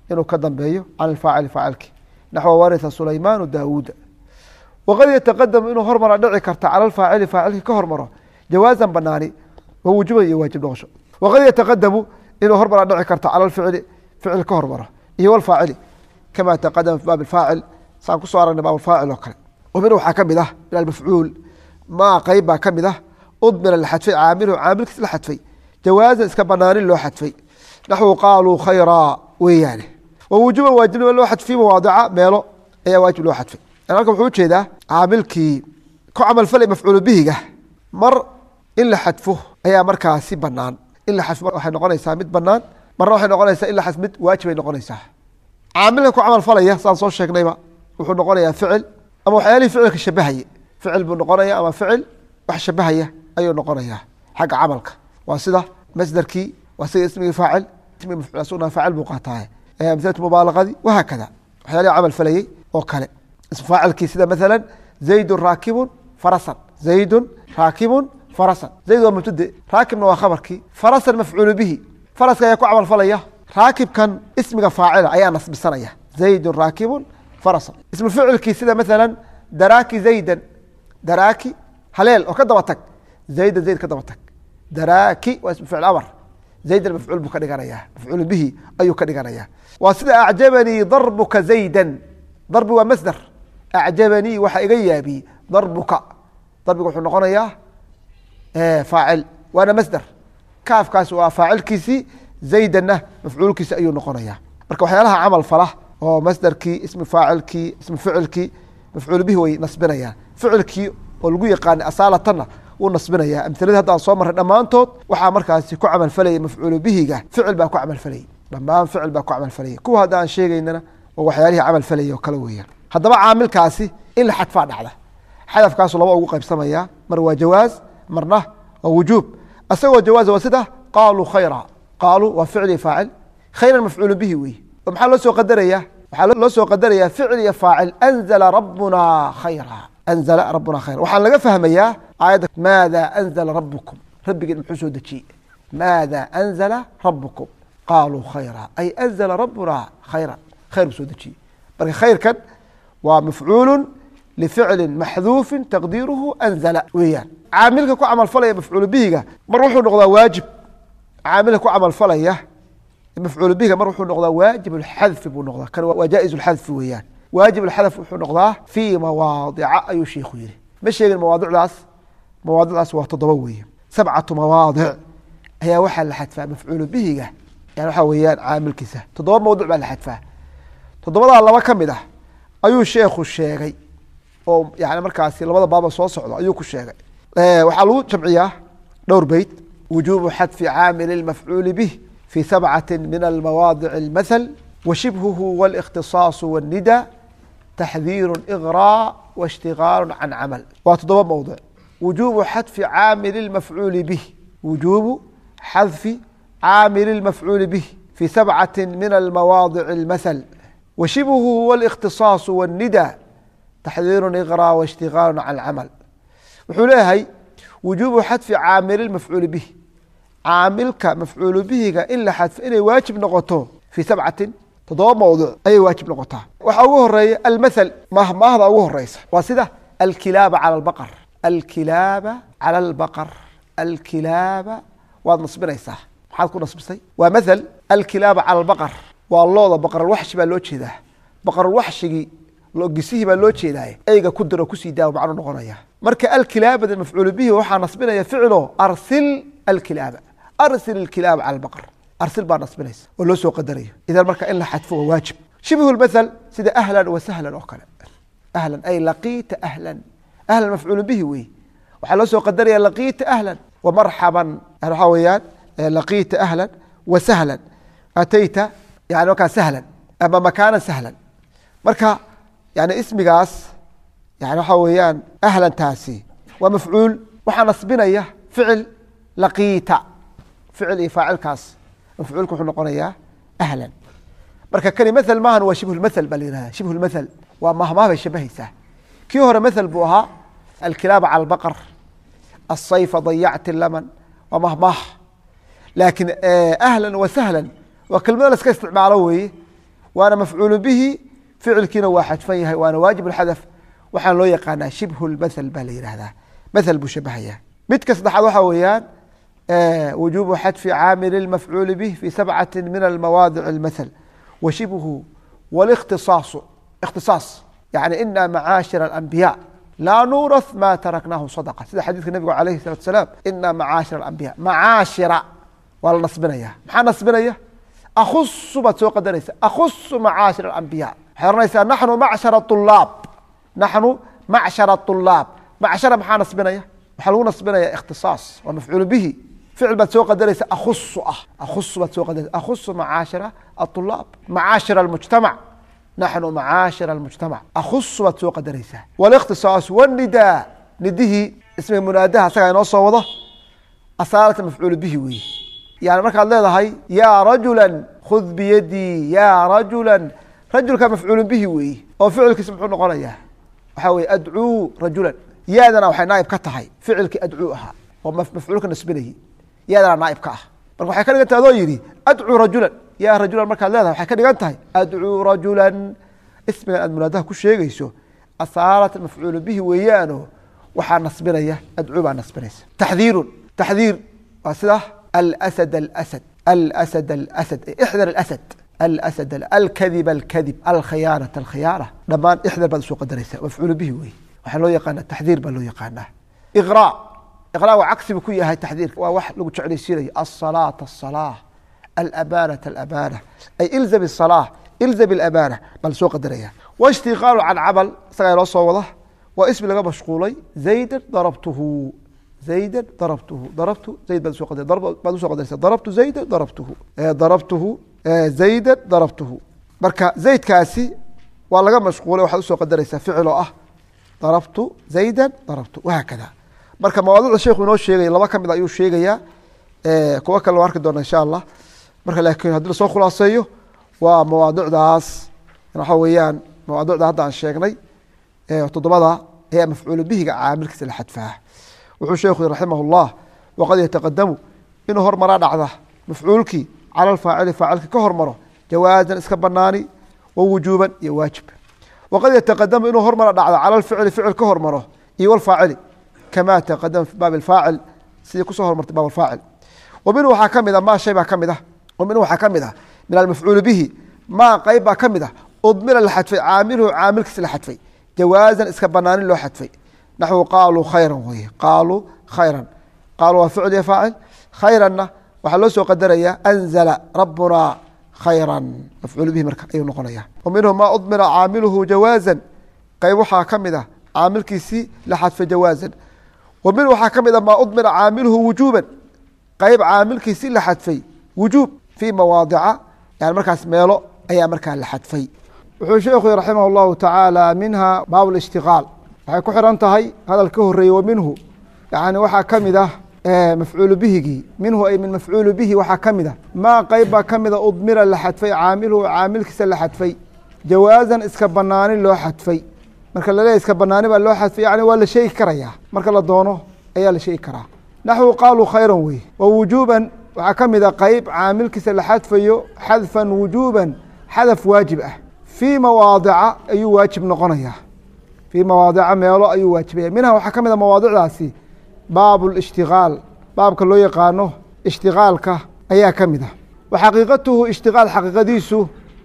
inuu ka dambeeyo can alfaacili faacilki naxwa waritha sulaymaanu daawuuda waqad yataqadamu inuu hormara dhici karta cala alfaacili faacilki ka hormaro jawaazan banaani wa wujuban iyo waajib noqosho waqad yataqadamu inuu hormara dhici karta cala alficli ficil ka hormaro iyo walfaacili kama taqadama fi baab alfaacil saan kusoo aragnay baab alfaacil oo kale wa min waxaa kamid ah min almafcuul maa qeyb baa kamid ah udmira la xadfay caamiluhu caamilkiis la xadfay jawaazan iska banaanin loo xadfay naxwu qaaluu khayraa weeyaane wa wujuban waajibnima loo xadfiy mawaadica meelo ayaa waajib loo xadfay halkan wuxuu ujeedaa caamilkii ku camalfalay mafcuulu bihiga mar in la xadfo ayaa markaasi banaan in la xadfo waxay noqonaysaa mid banaan marna waxay noqonaysaa in la xadf mid waajibay noqonaysaa caamilka ku camalfalaya saan soo sheegnayba wuxuu noqonayaa ficil ama waxyaalihii ficilka shabahaye ficil buu noqonaya ama ficil wax shabahaya ayuu noqonayaa xagga camalka waa sida masderkii waa sida ismigii faacil ismigi mafcuul asugna faacil buu qaataaye amhilatu mubaalaqadii wahaakada waxyaalihi camal falayey oo kale ism faacilkii sida maala zaydun raakibun farasan zaydun raakibun farasan zayd waa mubtade raakibna waa khabarkii farasan mafcuulu bihi faraska ayaa ku camal falaya raakibkan ismiga faacila ayaa nasbisanaya zaydun raakibun farasan ismu ficilkii sida maala daraaki zaydan daraaki haleel oo ka daba tag zaydan zayd ka daba tag daraaki waa ismu ficil amar zaydan mafcuul buu ka dhiganaya mafcuul bihi ayuu ka dhiganaya waa sida acjabanii darbuka zaydan darbi waa masder acjabanii waxaa iga yaabiyey darbuka darbiga wuxuu noqonayaa faacil waana masder kaafkaas waa faacilkiisii zaydanna mafcuulkiisi ayuu noqonaya marka waxyaalaha camal fala oo masderkii ismi faacilkii ismi ficilkii mafcuul bihi way nasbinayaan ficilkii oo lagu yaqaanay asaalatana wuu nasbinaya amhiladii hadda aan soo marray dhammaantood waxaa markaasi ku camalfalayay mafcuulu bihiga ficil baa ku camalfalayay dhammaan ficil baa ku camalfalayay kuwa hadda aan sheegaynana oo waxyaalihii camal falayay oo kale weeyaan haddaba caamilkaasi in la xadfaa dhacda xadafkaasu laba ugu qaybsamaya mar waa jawaaz marna waa wujuub isagoo jawaaz waa sida qaaluu khayra qaaluu waa ficli faacil khayran mafcuulu bihi wey oo maxaa loo soo qadaraya waxaa loo soo qadaraya ficil iyo faacil anzala rabbuna khayra anzala rabbuna khayra waxaan laga fahmayaa aayadda maada anzala rabukum rabbigeen muxuu soo dejiyey maada anzala rabukum qaaluu khayra ay anzala rabbuna khayra khayr buu soo dejiyey marka khayrkan waa mafcuulu lificli maxduufin taqdiiruhu anzala weeyaan caamilka ku camalfalaya mafcuulu bihiga mar wuxuu noqdaa waajib caamilka ku camalfalaya mafcuul bihiga mar wuxuu noqdaa waajib اxadfi buu noqdaa kan waa jaa'iz اxadfi weeyaan waajib اxadf wuxuu noqdaa fii mawaadica ayuu shiiku yihi ma sheegin mawaadicdaas mawaadicdaas waa toddoba weeye sabcatu mawaadic ayaa waxaa la xadfaa mafcuulu bihiga yani waxaa weeyaan caamilkiisa toddoba mawduc baa la xadfaa toddobadaa laba ka mid ah ayuu sheekhu sheegay oo yani markaasi labada baaba soo socdo ayuu ku sheegay waxaa lagu jamciyaa dhowr beyt wujuubu xadfi caamili mafcuuli bih في سبعة من المواضع المثل وشبهه والاختصاص والندى تحذير إغراء واشتغال عن عمل وتضب موضع وجوب حذف عامل المفعول به وجوب حذف عامل المفعول به في سبعة من المواضع المثل وشبهه والاختصاص والندى تحذير إغراء واشتغال عن العمل وحوليهي وجوب حذف عامل المفعول به caamilka mafcuulu bihiga in la xadfo inay waajib noqoto fii sabcatin toddoba mawduc ayay waajib noqotaa waxaa ugu horeeya almathal mahmaahda ugu horeysa waa sida alkilaaba cala albaqar alkilaaba cala albaqar alkilaaba waad nasbinaysaa maxaad ku nasbisay waa mathal alkilaaba cala albaqar waa looda baqaralwaxshi baa loo jeedaa baqaralwaxshigii gisihii baa loo jeedaaye eyga ku diro kusii daa macnu noqonaya marka alkilaabada mafcuulu bihi waxaa nasbinaya ficilo arsil alkilaaba arsil ilkilaaba cala albaqar arsil baa nasbinaysa oo loo soo qadarayo idan marka in la xadfo waa waajib shibhu lmathal sida ahlan wa sahlan oo kale ahlan ay laqiita ahlan ahlan mafcuulu bihi wey waxaa loo soo qadaraya laqiita ahlan wa marxaban waxaa weeyaan laqiita ahlan wa sahlan atayta yani markaa sahlan ama makaana sahlan marka yani ismigaas yani waxaa weeyaan ahlantaasi waa mafcuul waxaa nasbinaya ficil laqiita ficil iyo faacilkaas mafcuulka wuxuu noqonayaa ahlan marka kani mathal maahan waa shibhu lmathal baa la yihahda shibhu lmathal waa mahmaah bay shabahaysaa kii hore mathal buu ahaa alkilaaba cala albaqar asayfa dayacti laman waa mahmaah laakiin ahlan wa sahlan waa kelmado la iska isticmaalo weeye waana mafcuulu bihi ficilkiina waa xadfan yahay waana waajib اxadf waxaan loo yaqaanaa shibhu اmathel baa la yihahdaa mathel buu shabahaya midka saddexaad waxaa weeyaan wujubu xadfi caamili اmafcuuli bih fi sabcati min almawaadic اlmathel wa shibhu wاlاkhtisaasu اkhtisaas yani ina macaashir اlanbiya laa nuurath ma taraknaahu sadqa sida xadiidka nabigu alayhi الsalatu asalaam ina macaashir اlambiya macaashira waa la nasbinaya maxaa nasbinaya akusu baad soo qadaraysa akusu macaashir alambiya waxay ohanaysaa naxnu macshara ulaab naxnu macshara ulaab macshara maxaa nasbinaya waxaa lagu nasbinaya ikhtisaas waa mafcuulu bihi ficil baad soo qadaraysa akusu ah akusu baad soo qadaraysa akusu macaashira aulaab macaashira almujtamac naxnu macaashira almujtamac akusu baad soo qadaraysaa walikhtisaas wanidaa nidihii ismiga munaadaha asagaa inoo soo wado asaalata mafcuulu bihi weeye yani markaad leedahay yaa rajula khud biyadii yaa rajula rajulka mafcuulu bihi weeye oo ficilkiisa muxuu noqonayaa waxaa weye adcuu rajulan yaadana waxay naaib ka tahay ficilkii adcuu ahaa oo mafcuulka nasbinayay yaadana naaib ka ah marka waxay ka dhigan tahay adoo yidhi adcuu rajulan yaa rajulan markaad leedahay waxay ka dhigan tahay adcuu rajulan ismigan aad munaadaha ku sheegayso asaalata mafcuulu bihi weeyaano waxaa nasbinaya adcuu baa nasbinaysa taxdiirun taxdiir waa sida alsad alsad alsad alsad ixdar alasad alsad alkadib alkadib alkhiyaanat alkhiyaana dhammaan ixdar baad usoo qadaraysa mafcuulu bihi wey waxaa loo yaqaana taxdiir baa loo yaqaanaa iqra iqra waa cagsibu ku yahay taxdiirka waa wax lagu jeclaysiinayo asalaata asalaa alamanata alamaana ay ilzam asalaa ilzam alamaana baa lasoo qadaraya waishtiqaalu can camal isagaa inoo soo wada waa ismi laga mashquulay zaydan darabtuhu zayda darabtuhu darabtu zayd baad usoo qadar baad usoo qadaraysa darabtu zayda darabtuhu darabtuhu zayda darabtuhu marka zaydkaasi waa laga mashquulay waxaad usoo qadaraysaa ficil oo ah darabtu zayda darabtu wahaakada marka mawaadicda sheekhu inoo sheegaya laba kamid ayuu sheegayaa kuwo kale arki doona insha allah marka laakiin haddii lasoo khulaaseeyo waa mawaadicdaas waxa weeyaan mawaadicda hadda aan sheegnay toddobada ee mafcuulu bihiga caamilkiisa la xadfaa wuxuu sheekhu yii raximah اllah waqad yataqadamu inuu hormaraa dhacda mafcuulkii cala alfaacili faacilka ka hormaro jawaazan iska banaani wa wujuuban iyo waajib waqad yataqadamu inuu hormara dhacdo cala alficli ficil ka hormaro iyo walfaacili kama taqadama fi baab alfaacil sidii kusoo hormartay baab alfaacil wa minhu waxaa ka mid a maa shay baa ka mid ah wa minhu waxaa ka mid ah min almafcuuli bihi maa qeyb baa ka mid ah udmira la xadfay caamiluhu caamilkiisa la xadfay jawaazan iska banaanin loo xadfay naxwu qaaluu khayran weye qaaluu khayran qaaluu waa ficil iyo faacil khayranna waxaa loo soo qadaraya anzala rabunaa khayran mafcuul bihi marka ayuu noqonaya wa minhu maa udmira caamiluhu jawaazan qeyb waxaa ka mid ah caamilkiisii la xadfay jawaazan wa minhu waxaa ka mid ah maa udmira caamiluhu wujuuban qeyb caamilkiisii la xadfay wujuub fii mawaadica yani markaas meelo ayaa markaa la xadfay wuxuu sheekhu raximah llahu tacaala minha baab lishtiqaal waxay ku xiran tahay hadal ka horeeye wa minhu yani waxaa ka mid ah mafcuulu bihigii minhu ay min mafcuulu bihi waxaa ka mid ah maa qeyb baa ka mida udmira la xadfay caamiluhu caamilkiisa la xadfay jawaazan iska banaanin loo xadfay marka laleeyahy iska banaani baa loo xadfay yani waa la sheegi karayaa marka la doono ayaa la sheegi karaa naxwu qaaluu khayran wey wa wujuuban waxaa ka mid a qeyb caamilkiisa la xadfayo xadfan wujuuban xadaf waajib ah fii mawaadica ayuu waajib noqonaya fii mawaadica meelo ayuu waajibaya minha waxaa ka mid a mawaadicdaasi baab اlاshtigaal baabka loo yaqaano ishtigaalka ayaa ka mid ah wa xaqiiqatuhu ishtigaal xaqiiqadiisu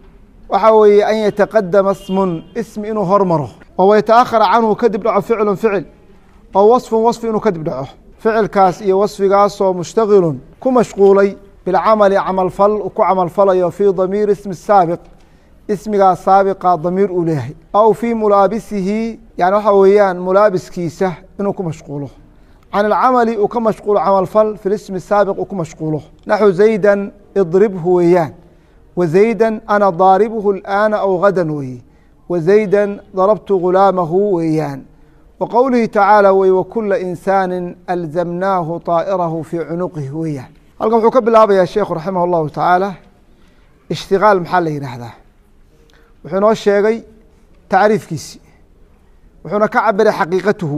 waxa weeye an yataqadama smun ismi inuu hormaro oo waytaahara canhu kadib dhaco ficlu ficil oo wasfun wasfi inuu kadib dhaco ficilkaas iyo wasfigaasoo mushtagilun ku mashquulay bilcamali camalfal ku camalfalayo fii damiiri ismi saabiq ismigaa saabiqa damiir uu leeyahay aw fii mulaabisihi yani waxa weeyaan mulaabiskiisa inuu ku mashquulo can alcamali uu ka mashquulo camalfal fi lismi saabiq uu ku mashquulo naxu zaydan idribhu weeyaan wa zaydan ana daaribuhu اlآana aw gadan weeye wa zaydan darabtu gulaamahu weeyaan wa qowlihi tacaala wey wakula insaani alzamnaahu طaa'irahu fii cunuqihi weeyaan halkan wuxuu ka bilaabayaa sheekhu raximah اllahu tacaala ishtigaal maxaa la yidhaahdaa wuxuu inoo sheegay tacriifkiisi wuxuuna ka cabiray xaqiiqatuhu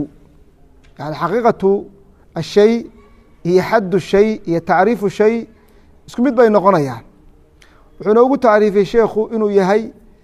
yani xaqiiqatu ashay iyo xaddu shay iyo tacriifu shay isku mid bay noqonayaan wuxuu noogu tacriifiyey sheekhu inuu yahay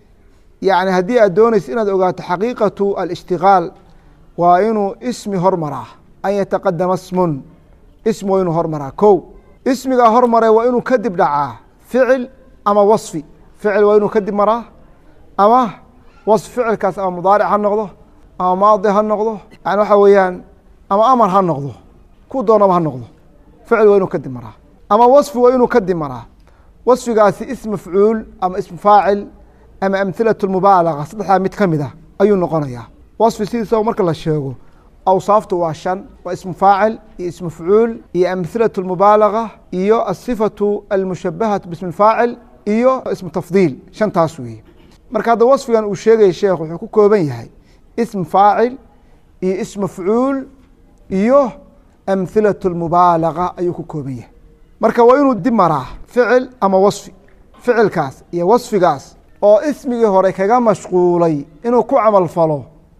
yani haddii aad doonaysa inaad ogaato xaqiiqatu alishtigaal waa inuu ismi hormaraa an yataqadama smun ismi waa inuu hormaraa ko ismigaa hormare waa inuu kadib dhacaa ficil ama wasfi ficil waa inuu kadib maraa ama wasf ficilkaas ama mudaaric ha noqdo ama maadi ha noqdo yani waxa weeyaan ama amar ha noqdo ku doonaba ha noqdo ficil waa inuu kadib maraa ama wasfi waa inuu kadib maraa wasfigaasi ism mafcuul ama ism faacil ama amhilaة mubaalaga saddexdaa mid ka mid a ayuu noqonayaa wasfi sidiisaba marka la sheego awsaaftu waa shan waa ismu faacil iyo ism mafcuul iyo amhilaة mubaalaga iyo asifaةu almushabahaةu bismi faacil iyo ismu tafdiil shantaas weeye marka hadda wasfigan uu sheegaya sheekh wuxuu ku kooban yahay ism faacil iyo ism mafcuul iyo amhilaة mubaalaga ayuu ku kooban yahay marka waa inuu dib maraa ficil ama wasfi ficilkaas iyo wasfigaas oo ismigii hore kaga mashquulay inuu ku camal falo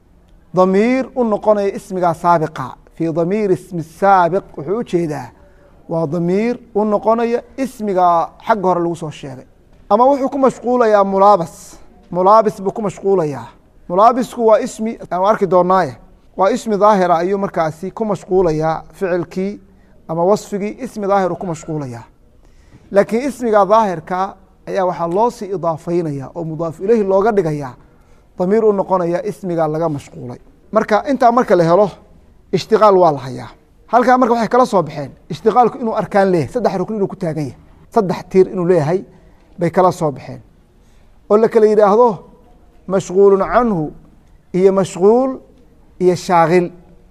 damiir u noqonaya ismigaa saabiqa fii damiir ismi saabiq wuxuu u jeedaa waa damiir u noqonaya ismigaa xagga hore lagu soo sheegay ama wuxuu ku mashquulayaa mulaabas mulaabis buu ku mashquulayaa mulaabisku waa ismi aan arki doonaaye waa ismi daahira ayuu markaasi ku mashquulayaa ficilkii ama wasfigii ismi daahir uu ku mashquulayaa laakiin ismiga daahirka ayaa waxaa loo sii idaafeynaya oo mudaaf ileyhi looga dhigaya damiir u noqonaya ismiga laga mashquulay marka intaa marka la helo ishtiqaal waa la hayaa halkaa marka waxay kala soo baxeen ishtiqaalku inuu arkaan leeyahay saddex rukn inuu ku taagan yahay saddex tiir inuu leeyahay bay kala soo baxeen oo la kala yidhaahdo mashquulun canhu iyo mashquul iyo shaakil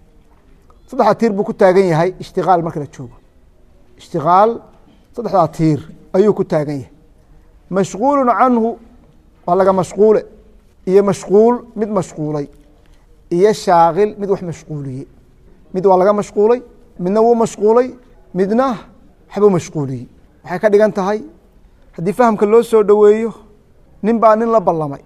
saddexdaa tiir buu ku taagan yahay ishtiqaal marka la joogo ishtiqaal saddexdaa tiir ayuu ku taagan yahay mashquulu canhu waa laga mashquule iyo mashquul mid mashquulay iyo shaakil mid wax mashquuliyey mid waa laga mashquulay midna wuu mashquulay midna waxbuu mashquuliyey waxay ka dhigan tahay haddii fahamka loo soo dhoweeyo nin baa nin la ballamay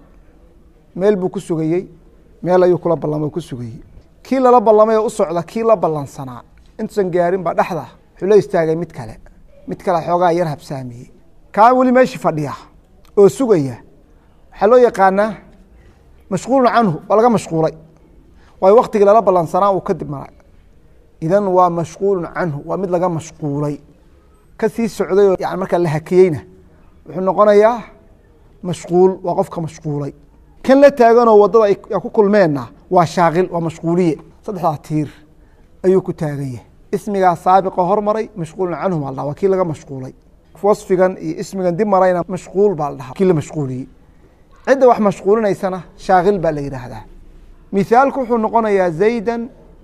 meel buu ku sugayey meel ayuu kula ballamay ku sugayey kii lala ballamay oo u socda kii la ballansanaa intuusan gaarin baa dhexda wuxuu la istaagay mid kale mid kale xoogaa yar habsaamiyey kaa weli meeshii fadhiya oo sugaya waxaa loo yaqaanaa mashquulun canhu waa laga mashquulay waayo waktigii lala ballansanaa uu kadib maray idan waa mashquulun canhu waa mid laga mashquulay ka sii socday oo yani markaa la hakiyeyna wuxuu noqonayaa mashquul waa qofka mashquulay kan la taaganoo waddada ay ku kulmeenna waa shaakil waa mashquuliye saddexdaa tiir ayuu ku taagan yahay ismigaa saabiqa hormaray mashquulun canhu baa la dhaha waa kii laga mashquulay wasfigan iyo ismigan dib marayna mashquul baa la dhahaa kii la mashquuliyey cidda wax mashquulinaysana shaakil baa la yidhaahdaa mithaalku wuxuu noqonayaa zaydan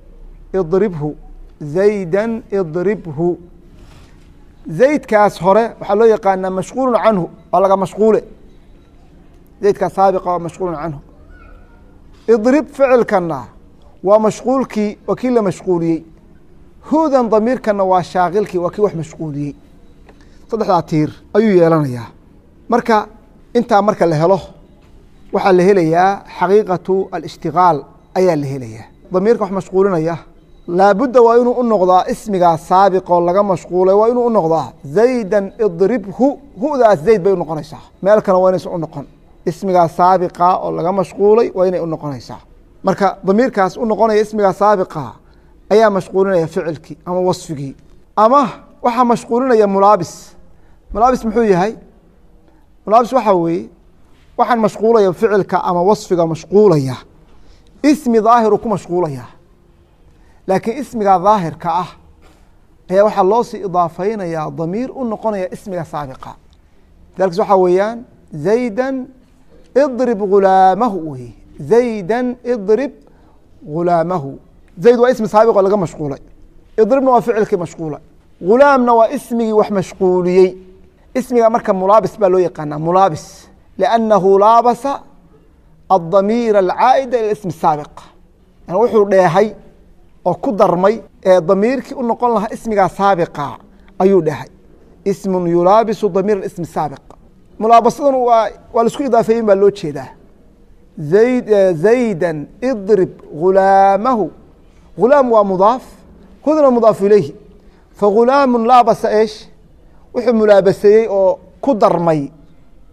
idribhu zaydan idribhu zaydkaas hore waxaa loo yaqaanaa mashquulun canhu waa laga mashquule zaydkaas saabiqa waa mashquulun canhu idrib ficilkana waa mashquulkii waa kii la mashquuliyey hudan damiirkana waa shaakilkii waa kii wax mashquuliyey saddexdaa tiir ayuu yeelanayaa marka intaa marka la helo waxaa la helayaa xaqiiqatu alishtigaal ayaa la helayaa damiirka wax mashquulinaya laabudda waa inuu u noqdaa ismigaa saabiqoo laga mashquulay waa inuu u noqdaa zaydan idribhu hudaas zayd bay u noqonaysaa meel kale waa inaysan u noqon ismigaa saabiqa oo laga mashquulay waa inay u noqonaysaa marka damiirkaas u noqonaya ismigaa saabiqa ayaa mashquulinaya ficilkii ama wasfigii ama waxaa mashquulinaya mulaabis mulaabis muxuu yahay mulaabis waxaa weeye waxaan mashquulaya ficilka ama wasfiga mashquulaya ismi daahiru ku mashquulaya laakiin ismiga daahirka ah ayaa waxaa loo sii idaafeynayaa damiir u noqonaya ismiga saabiqa dalkis waxaa weeyaan zaydan idrib gulaamahu wey zaydan idrib gulaamahu zayd waa ismi saabiq oo laga mashquulay idribna waa ficilkii mashquula gulaamna waa ismigii wax mashquuliyey ismiga marka mulaabis baa loo yaqaanaa mulaabis liannahu laabasa adamiir alcaa'ida ila ismi saabiq yani wuxuu dheehay oo ku darmay ee damiirkii u noqon lahaa ismigaa saabiqa ayuu dhehay ismun yulaabisu damiir ismi saabiq mulaabasadan waa waa laisku idaafeeyen baa loo jeedaa zayd zaydan idrib gulaamahu gulaam waa mudaaf hudna mudaafu ilayhi fagulaamu laabasa eesh wuxuu mulaabaseeyey oo ku darmay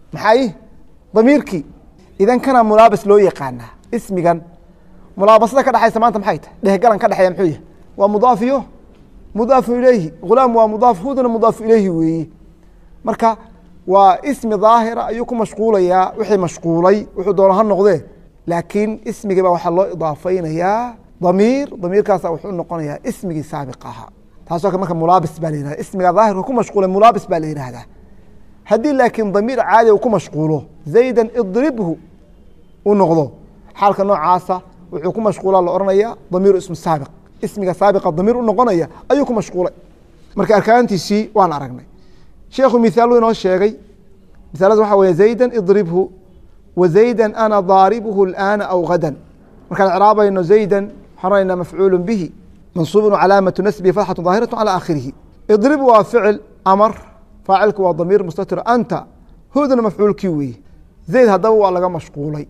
maxay damiirkii idan kana mulaabas loo yaqaanaa ismigan mulaabasada ka dhexaysa maanta maxay tahay dhehgalan ka dhexeeya muxuu yahay waa mudaaf iyo mudaafu ilayhi hulaam waa mudaaf hudna mudaafu ilayhi weeye marka waa ismi daahira ayuu ku mashquulayaa wixii mashquulay wuxuu doona ha noqdee laakiin ismigii baa waxaa loo idaafaynayaa damiir damiirkaasa wuxuu noqonayaa ismigii saabiq ahaa taasoo kale marka mulaabis baa la yihahda ismiga daahirka ku mashquulay mulaabis baa la yihahdaa haddii laakiin damiir caadi uu ku mashquulo zaydan idribhu u noqdo xaalka noocaasa wuxuu ku mashquulaa la ohanaya damiiru ismu saabiq ismiga saabiqa damiir u noqonaya ayuu ku mashquulay marka arkaantiisii waan aragnay sheekhu mithaalu inoo sheegay misaalada waxa wey zaydan idribhu wa zaydan ana daaribuhu اlآana aw gadan markaan icraabayno zaydan waxaan oranayna mafcuulu bihi mansuubun calaamatu nasbihi fatxatu daahiratu calى aakhirihi idrib waa ficil amar faacilku waa damiir mustatir anta hudna mafcuulkii weeye zayd haddaba waa laga mashquulay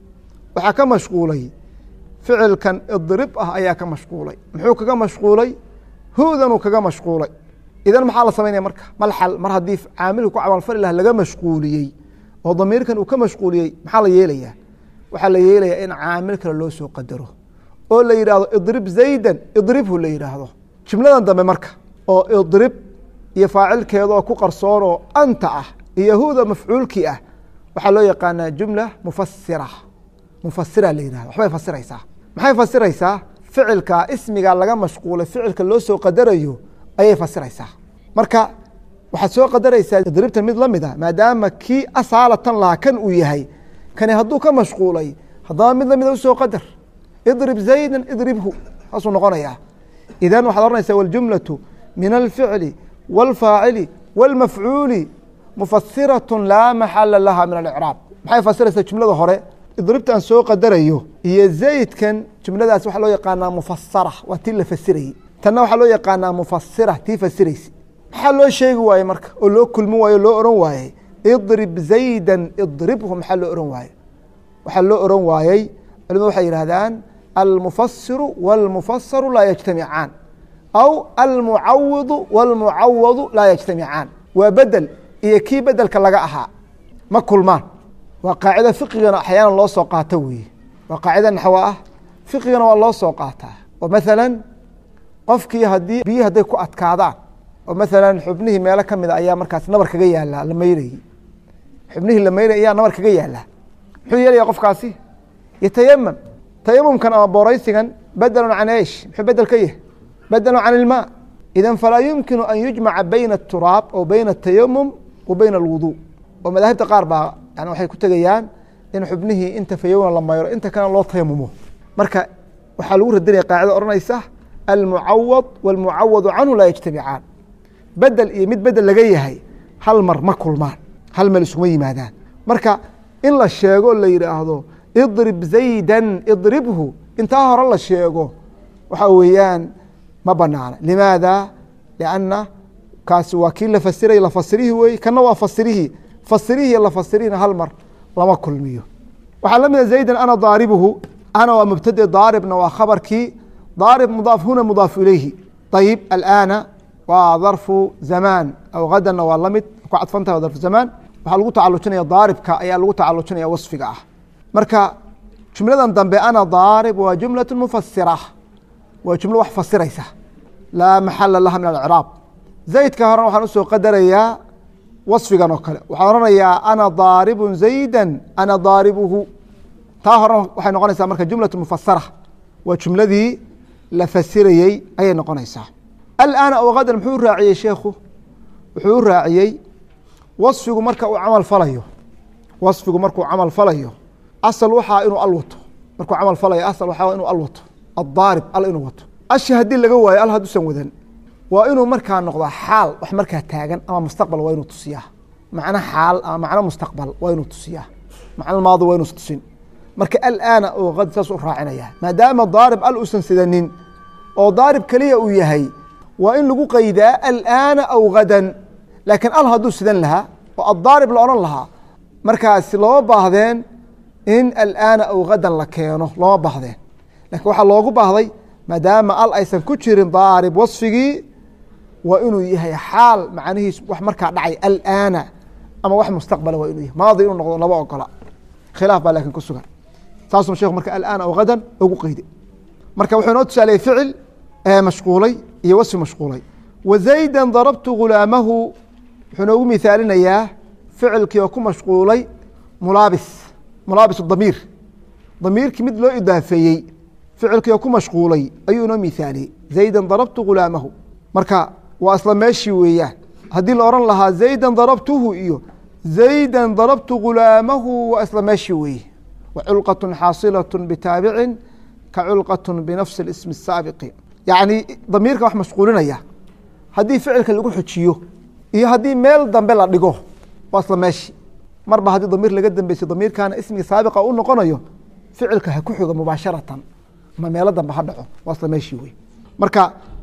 waxaa ka mashquulay ficilkan idrib ah ayaa ka mashquulay muxuu kaga mashquulay hudanuu kaga mashquulay idan maxaa la samaynaya marka malxal mar haddii caamilka ku camalfali lah laga mashquuliyey oo damiirkan uu ka mashquuliyey maxaa la yeelayaa waxaa la yeelayaa in caamil kale loo soo qadaro oo la yidhaahdo idrib zaydan idribhu la yidhaahdo jumladan dambe marka oo idrib iyo faacilkeedaoo ku qarsoon oo anta ah iyo huda mafcuulkii ah waxaa loo yaqaanaa jumla mufasira mufasira la yihahdo waxbay fasiraysaa maxay fasiraysaa ficilka ismiga laga mashquulay ficilka loo soo qadarayo ayay fasiraysaa marka waxaad soo qadaraysaa idribta mid la mid a maadaama kii asaalatan lahaa kan uu yahay kani hadduu ka mashquulay haddaba mid lamida usoo qadar idrib zaydan idribhu saasuu noqonayaa idan waxaad ohanaysaa waljumlatu min alficli wاlfaacili wاlmafcuuli mufasiraة laa maxala laha min alicraab maxay fasiraysaa jumlada hore idribtaan soo qadarayo iyo zaydkan jumladaas waxaa loo yaqaanaa mufasara waa tii la fasirayey tanna waxaa loo yaqaanaa mufasira tii fasiraysa maxaa loo sheegi waaye marka oo loo kulmin waaye o loo ohan waayey idrib zaydan idribhu maxaa loo ohan waaye waxaa loo ohan waayey culimadu waxay yidhahdaan almufasiru wاlmufasaru laa yajtamicaan aw almucawidu wاlmucawadu laa yajtamicaan waa bedel iyo kii bedelka laga ahaa ma kulmaan waa qaacida fiqigana axyaana loo soo qaato weeye waa qaacida naxwo ah fiqigana waa loo soo qaataa oo maala qofkii hadii biyi hadday ku adkaadaan oo maala xubnihii meelo kamida ayaa markaas nabar kaga yaala la mayrayey xubnihii la mayrayy ayaa nabar kaga yaala muxuu yeelaya qofkaasi yatayamam tayamumkan ama booraysigan bedelun can esh muxuu bedel ka yahay bedelun can ilmaa idan falaa yumkinu an yujmaca bayna aturaab oo bayna atayamum wa bayna alwudu oo madaahibta qaar baa yani waxay ku tegayaan in xubnihii inta fayowna la mayro inta kalena loo tayamumo marka waxaa lagu radinaya qaacida odhanaysa almucawad wاlmucawadu canhu laa yajtamicaan bedel iyo mid bedel laga yahay hal mar ma kulmaan hal meel iskuma yimaadaan marka in la sheego la yidhaahdo idrib zaydan idribhu intaa hore la sheego waxa weeyaan ma banaana limaada lianna kaasi waa kii la fasiray la fasirihii wey kana waa fasirihii fasirihii la fasirihina hal mar lama kulmiyo waxaa la mida zaydan ana daaribuhu ana waa mubtade daaribna waa khabarkii daarib mudaaf huna mudaaf ilayhi ayib alaana waa darfu zamaan aw hadanna waa lamid ku cadfantaha waa darfu zamaan waxaa lagu tacalujinaya daaribka ayaa lagu tacalujinaya wasfiga ah marka jumladan dambe ana daarib waa jumlaة mufasira waa jumlo wax fasiraysa laa maxala laha min alcraab zaydka horena waxaan usoo qadarayaa wasfigan oo kale waxaan oranayaa ana daaribu zayda ana daaribuhu taa horena waxay noqonaysaa marka jumlaة mufasara waa jumladii la fasirayey ayay noqonaysaa alaana o hadan muxuu raaciyey sheekhu wuxuu u raaciyey wasfigu marka uu camal falayo wasfigu markuu camal falayo asal waxaa inuu al wato markuu camal falayo asal waxaa inuu al wato addaarib al inuu wato ashi haddii laga waayo al hadduusan wadan waa inuu markaa noqdaa xaal wax markaa taagan ama mustaqbal waa inuu tusiyaa macno xaal ama macno mustaqbal waa inuu tusiyaa macno maadi waa inuusa tusin marka alaana oo ad saas u raacinaya maadaama daarib al uusan sidanin oo daarib keliya uu yahay waa in lagu qaydaa alaana aw hadan laakiin al hadduu sidan lahaa oo addaarib la odhan lahaa markaasi looma baahdeen in alaana aw hadan la keeno looma baahdeen lakiin waxaa loogu baahday maadaama al aysan ku jirin daarib wasfigii waa inuu yahay xaal macnihiis wax markaa dhacay alaana ama wax mustaqbala waa inuu yahy maadi inuu noqdo laba ogola khilaaf baa laakiin ku sugan saasuu sheekhu marka alaan aw hadan ugu qeyday marka wuxuu inoo tusaaleyey ficil mashquulay iyo wasfi mashquulay wa zayda darabtu ghulaamahu wuxuu noogu mithaalinayaa ficilkii oo ku mashquulay mulaabis mulaabis damiir damiirkii mid loo idaafeeyey ficilkii oo ku mashquulay ayuu inoo mithaaliyey zayda darabtu ghulaamahu marka waa isla meeshii weeyaan haddii la ohan lahaa zayda darabtuhu iyo zayda darabtu ghulaamahu waa isla meeshii weeye wa culqaة xaasilaة bitaabicin ka culqaة binafsi اsmi الsaabiqi yacni damiirka wax mashquulinaya haddii ficilka lagu xujiyo iyo haddii meel dambe la dhigo waa isla meeshi marba haddii damiir laga dambeysay damiirkana ismigi saabiqa u noqonayo ficilka ha ku xigo mubaasharatan ma meelo dambe ha dhaco waa isla meeshii wey marka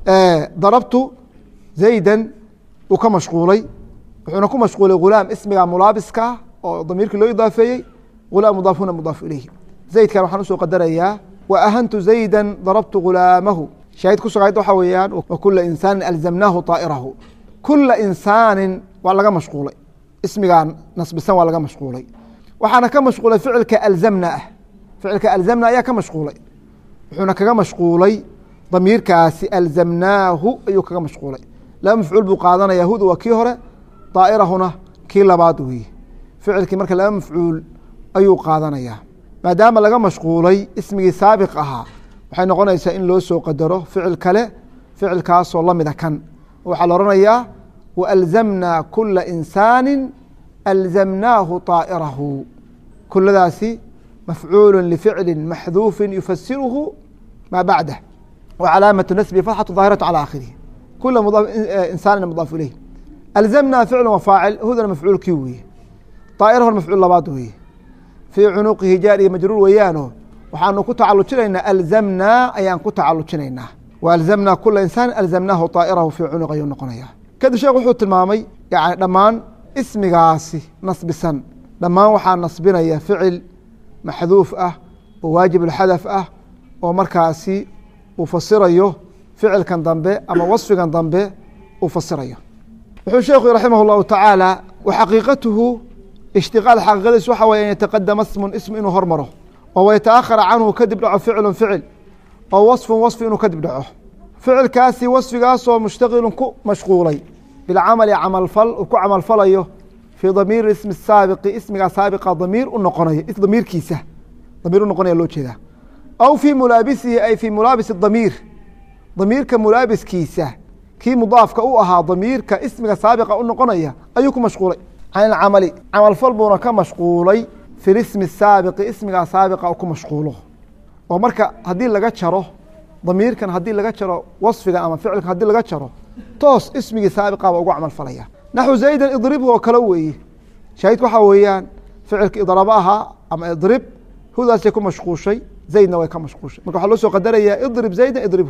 darabtu zaydan uu ka mashquulay wuxuuna ku mashquulay ghulaam ismiga mulaabiska oo damiirkii loo idaafeeyey ghulaam mudaaf huna mudaaf ilayhi zaydkan waxaan usoo qadarayaa wa ahantu zayda darabtu ghulaamahu shaahid ku sugayd waxaa weeyaan wa kula insaanin alzamnaahu طaa'irahu kula insaanin waa laga mashquulay ismigaan nasbisan waa laga mashquulay waxaana ka mashquulay ficilka alzamna ah ficilka alzamna ayaa ka mashquulay wuxuuna kaga mashquulay damiirkaasi alzamnaahu ayuu kaga mashquulay laba mafcuul buu qaadanaya huda waa kii hore daa'irahuna kii labaad weeye ficilkii marka laba mafcuul ayuu qaadanayaa maadaama laga mashquulay ismigii saabiq ahaa waxay noqonaysaa in loo soo qadaro ficil kale ficilkaasoo lamida kan waxaa la ohanayaa waalzamnaa kula insaani alzamnaahu طaa'irahu kuladaasi mafcuulu lificli maxduufi yufasiruhu maa bacdah wa calaamatu nasbi fatxatu daahiratu calى aakhirihi kula insaanin mudaaf ilayh alzamnaa ficlu wa faacil hudana mafcuulkii weeye طaa'irahuna mafcuul labaad weeye fii cunuqihi jaar iyo majruur weeyaano waxaanu ku tacalujinaynaa alzamnaa ayaan ku tacalujinaynaa wa alzamnaa kula insaan alzamnaahu طaa'irahu fii cunuq ayuu noqonaya kadib sheekh wuxuu tilmaamay yani dhammaan ismigaasi nasbisan dhammaan waxaa nasbinaya ficil maxduuf ah oo waajib اlxadaf ah oo markaasi uu fasirayo ficilkan dambe ama wasfigan dambe uu fasirayo wuxuu sheekhu raximah اllahu tacaala waxaqiiqatuhu ishtiqaal xaqiiqadiis waxa weye an yataqadama smun ism inuu hormaro oo wayataahara canhu kadib dhaco ficlu ficil oo wasfun wasfi inuu kadib dhaco ficilkaasi wasfigaasoo mushtaqilun ku mashquulay bilcamali camalfal uu ku camalfalayo fii damiiri ismi saabiqi ismigaa saabiqa damiir u noqonayo damiirkiisa damiir u noqonaya loo jeedaa aw fii mulaabisihi ay fii mulaabisi damiir damiirka mulaabiskiisa kii mudaafka u ahaa damiirka ismiga saabiqa u noqonaya ayuu ku mashquulay can ilcamali camalfal buuna ka mashquulay fi lismi saabiqi ismigaa saabiqa u ku mashquulo oo marka haddii laga jaro damiirkan haddii laga jaro wasfigan ama ficilkan haddii laga jaro toos ismigii saabiqaba ugu camalfalaya naxu zaydan idribhu oo kale weeye shaahidku waxaa weeyaan ficilka idrabo ahaa ama idrib hudaasay ku mashquushay zaydna way ka mashquushay marka waxaa loo soo qadarayaa idrib zaydan idribhu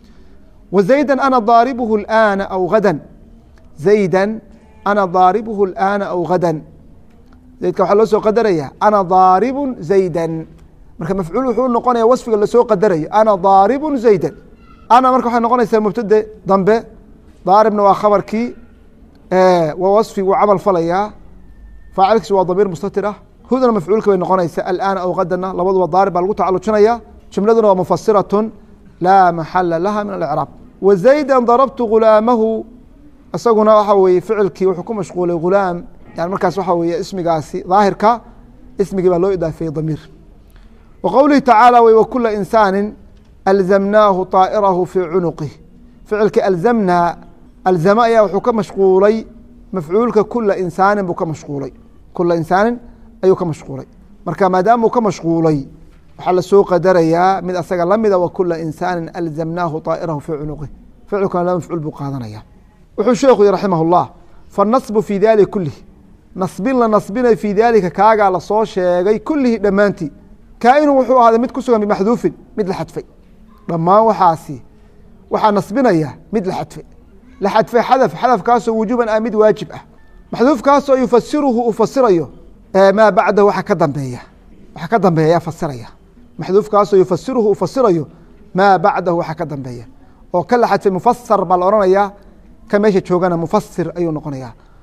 wa zaydan ana daaribuhu اlآana aw gadan zaydan ana daaribuhu اlآana aw gadan zaydka waxaa loo soo qadaraya ana daaribu zaydan marka mafcuul wuxuu noqonaya wasfiga lasoo qadarayo ana daaribu zaydan ana marka waxay noqonaysaa mubtade dambe daaribna waa khabarkii waa wasfi wuu camal falayaa faacilkiis waa damiir mustatir ah hudana mafcuulka bay noqonaysaa alaana aw gadana labaduba daarib baa lagu tacalujinaya jumladuna waa mufasiratun laa maxala laha min alcraab wa zayda darabtu ghulaamahu isaguna waxa weye ficilkii wuxuu ku mashquulay ghulaam yani markaas waxa weye ismigaasi daahirka ismigii baa loo idaafeeyey damiir wa qowlihi tacaala w wakula insaani alzamnaahu طaa'irahu fii cunuqih ficilkii alzamnaa alzama ayaa wuxuu ka mashquulay mafcuulka kula insaanin buu ka mashquulay kula insaanin ayuu ka mashquulay marka maadaama uu ka mashquulay waxaa lasoo qadarayaa mid asaga lamida wa kula insaanin alzamnaahu طaa'irahu fii cunuqih ficilkuna laba mafcuul buu qaadanaya wuxuu sheekhu yihi raximah اllah fanasbu fii dalik kulih nasbin la nasbinay fii daalika kaagaa lasoo sheegay kulihi dhammaantii kaainu wuxuu ahaaday mid ku sugan bimaxduufin mid la xadfay dhammaan waxaasi waxaa nasbinaya mid la xadfay la xadfay xadaf xadafkaasoo wujuuban ah mid waajib ah maxduufkaasoo yufasiruhu uu fasirayo maa bacdahu waxa ka dambeeya waxa ka dambeeya ayaa fasiraya maxduufkaasoo yufasiruhu uu fasirayo maa bacdahu waxa ka dambeeya oo ka la xadfay mufasar baa la odhanayaa ka meesha joogana mufasir ayuu noqonaya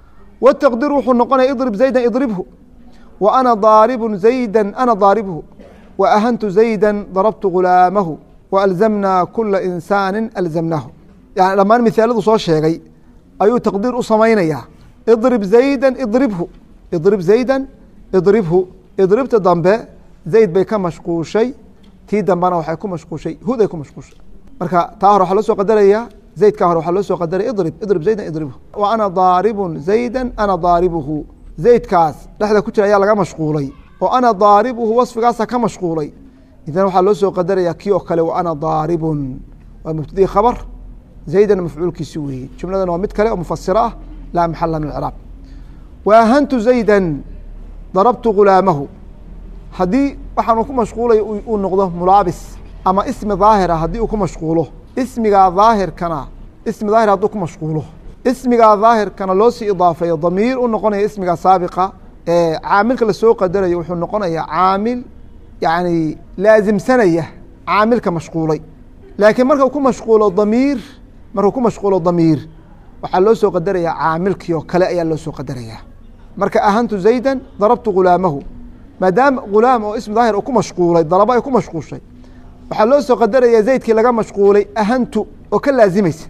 wtaqdiru wuxuu noqonaya idrib zayda idribhu wa ana daaribu zayda ana daaribhu wa ahantu zayda darabtu gulaamahu wa alzamnaa kula insaani alzamnaahu yani dhammaan mihaaladu soo sheegay ayuu taqdiir u samaynayaa idrib zayda idribhu idrib zayda idribhu idribta dambe zayd bay ka mashquushay tii dambena waxay ku mashquushay huday ku mashquushay marka taa hore waxaa loo soo qadaraya zaydkaa hore waxaa loo soo qadaraya idrib idrib zaydan idribhu wa ana daaribun zayda ana daaribuhu zaydkaas dhexda ku jira ayaa laga mashquulay oo ana daaribuhu wasfigaasa ka mashquulay idan waxaa loo soo qadaraya kii oo kale wa ana daaribun waa mubtadii khabar zaydan mafcuulkiisi weeye jumladan waa mid kale oo mufasiro ah laa maxala min icraab wa ahantu zaydan darabtu gulaamahu haddii waxaanu ku mashquulay uu noqdo mulaabis ama ismi daahira haddii uu ku mashquulo ismigaa daahirkana ismi daahir hadduu ku mashquulo ismigaa daahirkana loo sii idaafeeyo damiir u noqonaya ismiga saabiqa ee caamilka lasoo qadarayo wuxuu noqonayaa caamil yani laasimsanaya caamilka mashquulay laakiin markau ku mashquulo damiir markuu ku mashquulo damiir waxaa loo soo qadarayaa caamilkii oo kale ayaa loo soo qadarayaa marka ahantu zayda darabtu gulaamahu maadaama gulaam oo ismi daahir uu ku mashquulay darabo ay ku mashquushay waxaa loo soo qadaraya zaydkii laga mashquulay ahantu oo ka laazimaysa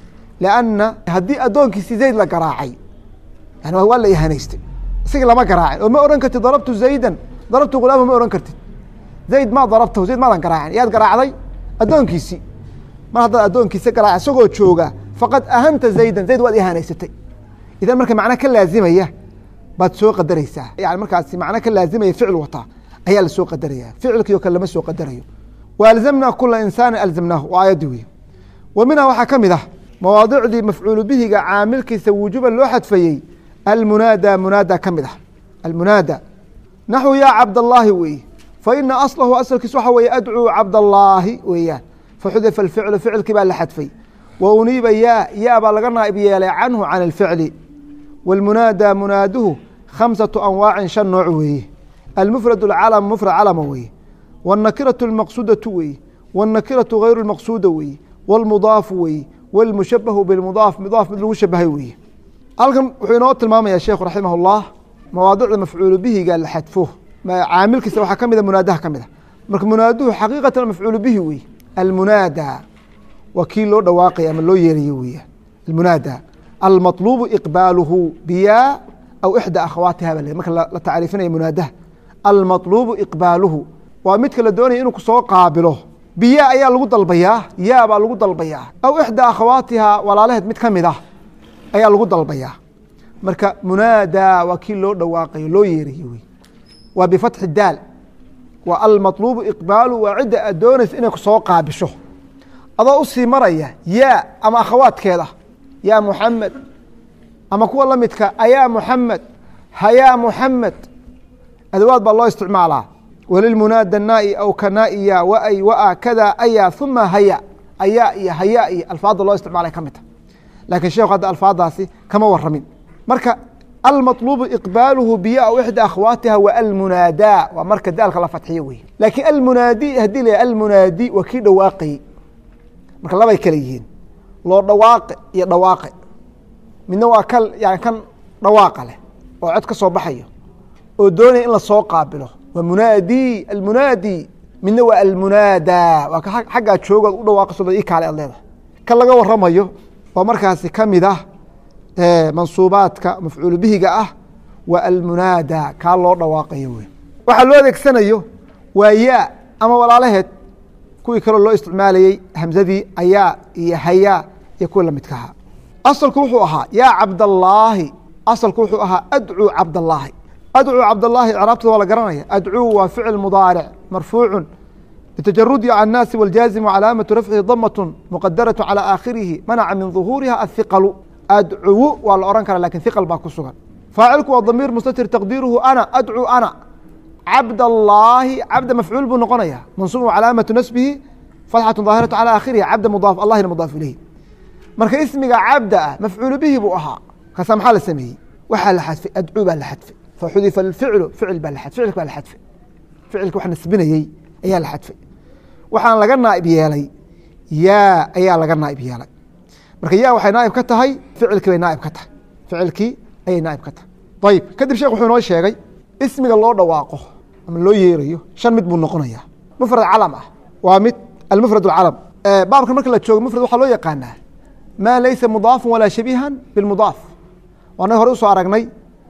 lanna haddii addoonkiisi zayd la garaacay yani waa la ihanaystay isagii lama garaacin oo ma ohan kartid darabtu zaydan darabtu gulaama ma ohan kartid zayd maa darabtahu zayd maadan garaacin yaad garaacday addoonkiisii mar haddaad addoonkiisa garaac isagoo jooga faqad ahanta zaydan zayd waad ihanaysatay idan marka macna ka laazimaya baad soo qadaraysaa yani markaasi macno ka laazimaya ficil wataa ayaa lasoo qadaraya ficilkii o kale lama soo qadarayo wa alzamnaa kula insaani alzamnaahu waa aayaddi wey wa minha waxaa ka mid ah mawaadicdii mafcuulu bihiga caamilkiisa wujuban loo xadfayey almunaada munaada ka mid ah almunaada naxwu yaa cabdallaahi weeye fa ina aslahu asalkiis waxa weeye adcuu cabdallaahi weeyaan faxudifa alficlu ficilkii baa la xadfay wa uniiba yaa yaa baa laga naa'ib yeelay canhu can alficli wاlmunaada munaaduhu khamsaةu anwaacin shan nooc weeye almufrad اcalm mufrad calama weeye wالnakiraةu اlmaqsudaةu weeye wالnakiraةu غayru اlmaqsuda weeye wاlmudaafu weeye wاlmushabahu bimudaaf mudaaf mid lagu shabahay weeye halkan wuxuu inoo tilmaamaya sheekhu raximah اllah mawaadicda mafcuulu bihiga la xadfo caamilkiisa waxaa ka mida munaadaha ka mid a marka munaaduhu xaqiiqatan mafcuulu bihi weye almunaada waa kii loo dhawaaqaya ama loo yeerayo weya almunaada almaطlubu iqbaaluhu biyaa aw ixdى akhawaatiha ba marka la tacriifinaya munaadaha almaطlubu iqbaaluhu waa midka la doonaya inuu kusoo qaabilo biyaa ayaa lagu dalbayaa yaa baa lagu dalbayaa aw ixdى akhawaatiha walaalaheed mid ka mid ah ayaa lagu dalbayaa marka munaada waa kii loo dhawaaqayo loo yeerayo wey waa bifatxi daal waa almaطlubu iqbaaluhu waa cidda aad doonaysa inay kusoo qaabisho adoo usii maraya yaa ama akhawaadkeeda yaa muxamed ama kuwa la midka ayaa muxamed hayaa muxamed adawaad baa loo isticmaalaa walilmunaada naai aw kanaiya waay waa kada ayaa uma haya ayaa iyo hayaa iyo alfaadda loo isticmaalay ka mid ta lakin sheekhu hadda alfaadaasi kama waramin marka almaطlubu iqbaaluhu biya aw ixdى akhwaatiha wa almunaada waa marka daalka la fatxiyo wey laakiin almunaadi haddii la almunaadi waa kii dhawaaqayey marka labay kale yihiin loo dhawaaqe iyo dhawaaqe midna waa ka yani kan dhawaaqa leh oo cod ka soo baxayo oo doonaya in lasoo qaabilo waa munaadi almunaadi midna waa almunaada waa ka xaggaa joogood u dhawaaqayso ii kaale ad leedahay kan laga waramayo oo markaasi ka mid ah mansuubaadka mafcuul bihiga ah waa almunaada kaa loo dhawaaqayo wey waxaa loo adeegsanayo waa yaa ama walaalaheed kuwii kaloo loo isticmaalayey hamzadii ayaa iyo hayaa iyo kuwii lamidka ahaa asalku wuxuu ahaa yaa cabdallaahi asalku wuxuu ahaa adcuu cabdallaahi adcuu cabdallaahi icraabtada waa la garanaya adcuu waa ficil mudaaric marfuucu bitajarudi can naasi wاljaazimu calaamatu rafcihi damatun muqadaraة calى aakhirihi manaca min ظuhuuriha ahiqalu adcuwu waa la ohan kara lakin hiqal baa ku sugan faacilku waa damiir mustatir taqdiiruhu ana adcuu ana cabdallaahi cabda mafcuul buu noqonaya mansuub calaamatu nasbihi fatxatu daahiratu calى aakhirihi cabda mudaaf allahina mudaaf ilayhi marka ismiga cabda ah mafcuulu bihi buu ahaa kaasa maxaa la sameeyey waxaa la xadfay adcuu baa la xadfay faxudifa alficlu ficil baa la ficilka baa la xadfay ficilka wax nasbinayey ayaa la xadfay waxaan laga naaib yeelay yaa ayaa laga naaib yeelay marka yaa waxay naaib ka tahay ficilkii bay naaib ka tahay ficilkii ayay naaib ka tahay ayib kadib sheekh wuxuu inoo sheegay ismiga loo dhawaaqo ama loo yeerayo shan mid buu noqonaya mufrad calam ah waa mid almufrad اcalam baabkan marka la joogo mufrad waxaa loo yaqaanaa maa laysa mudaafan walaa shabiihan bimudaaf waana hore usoo aragnay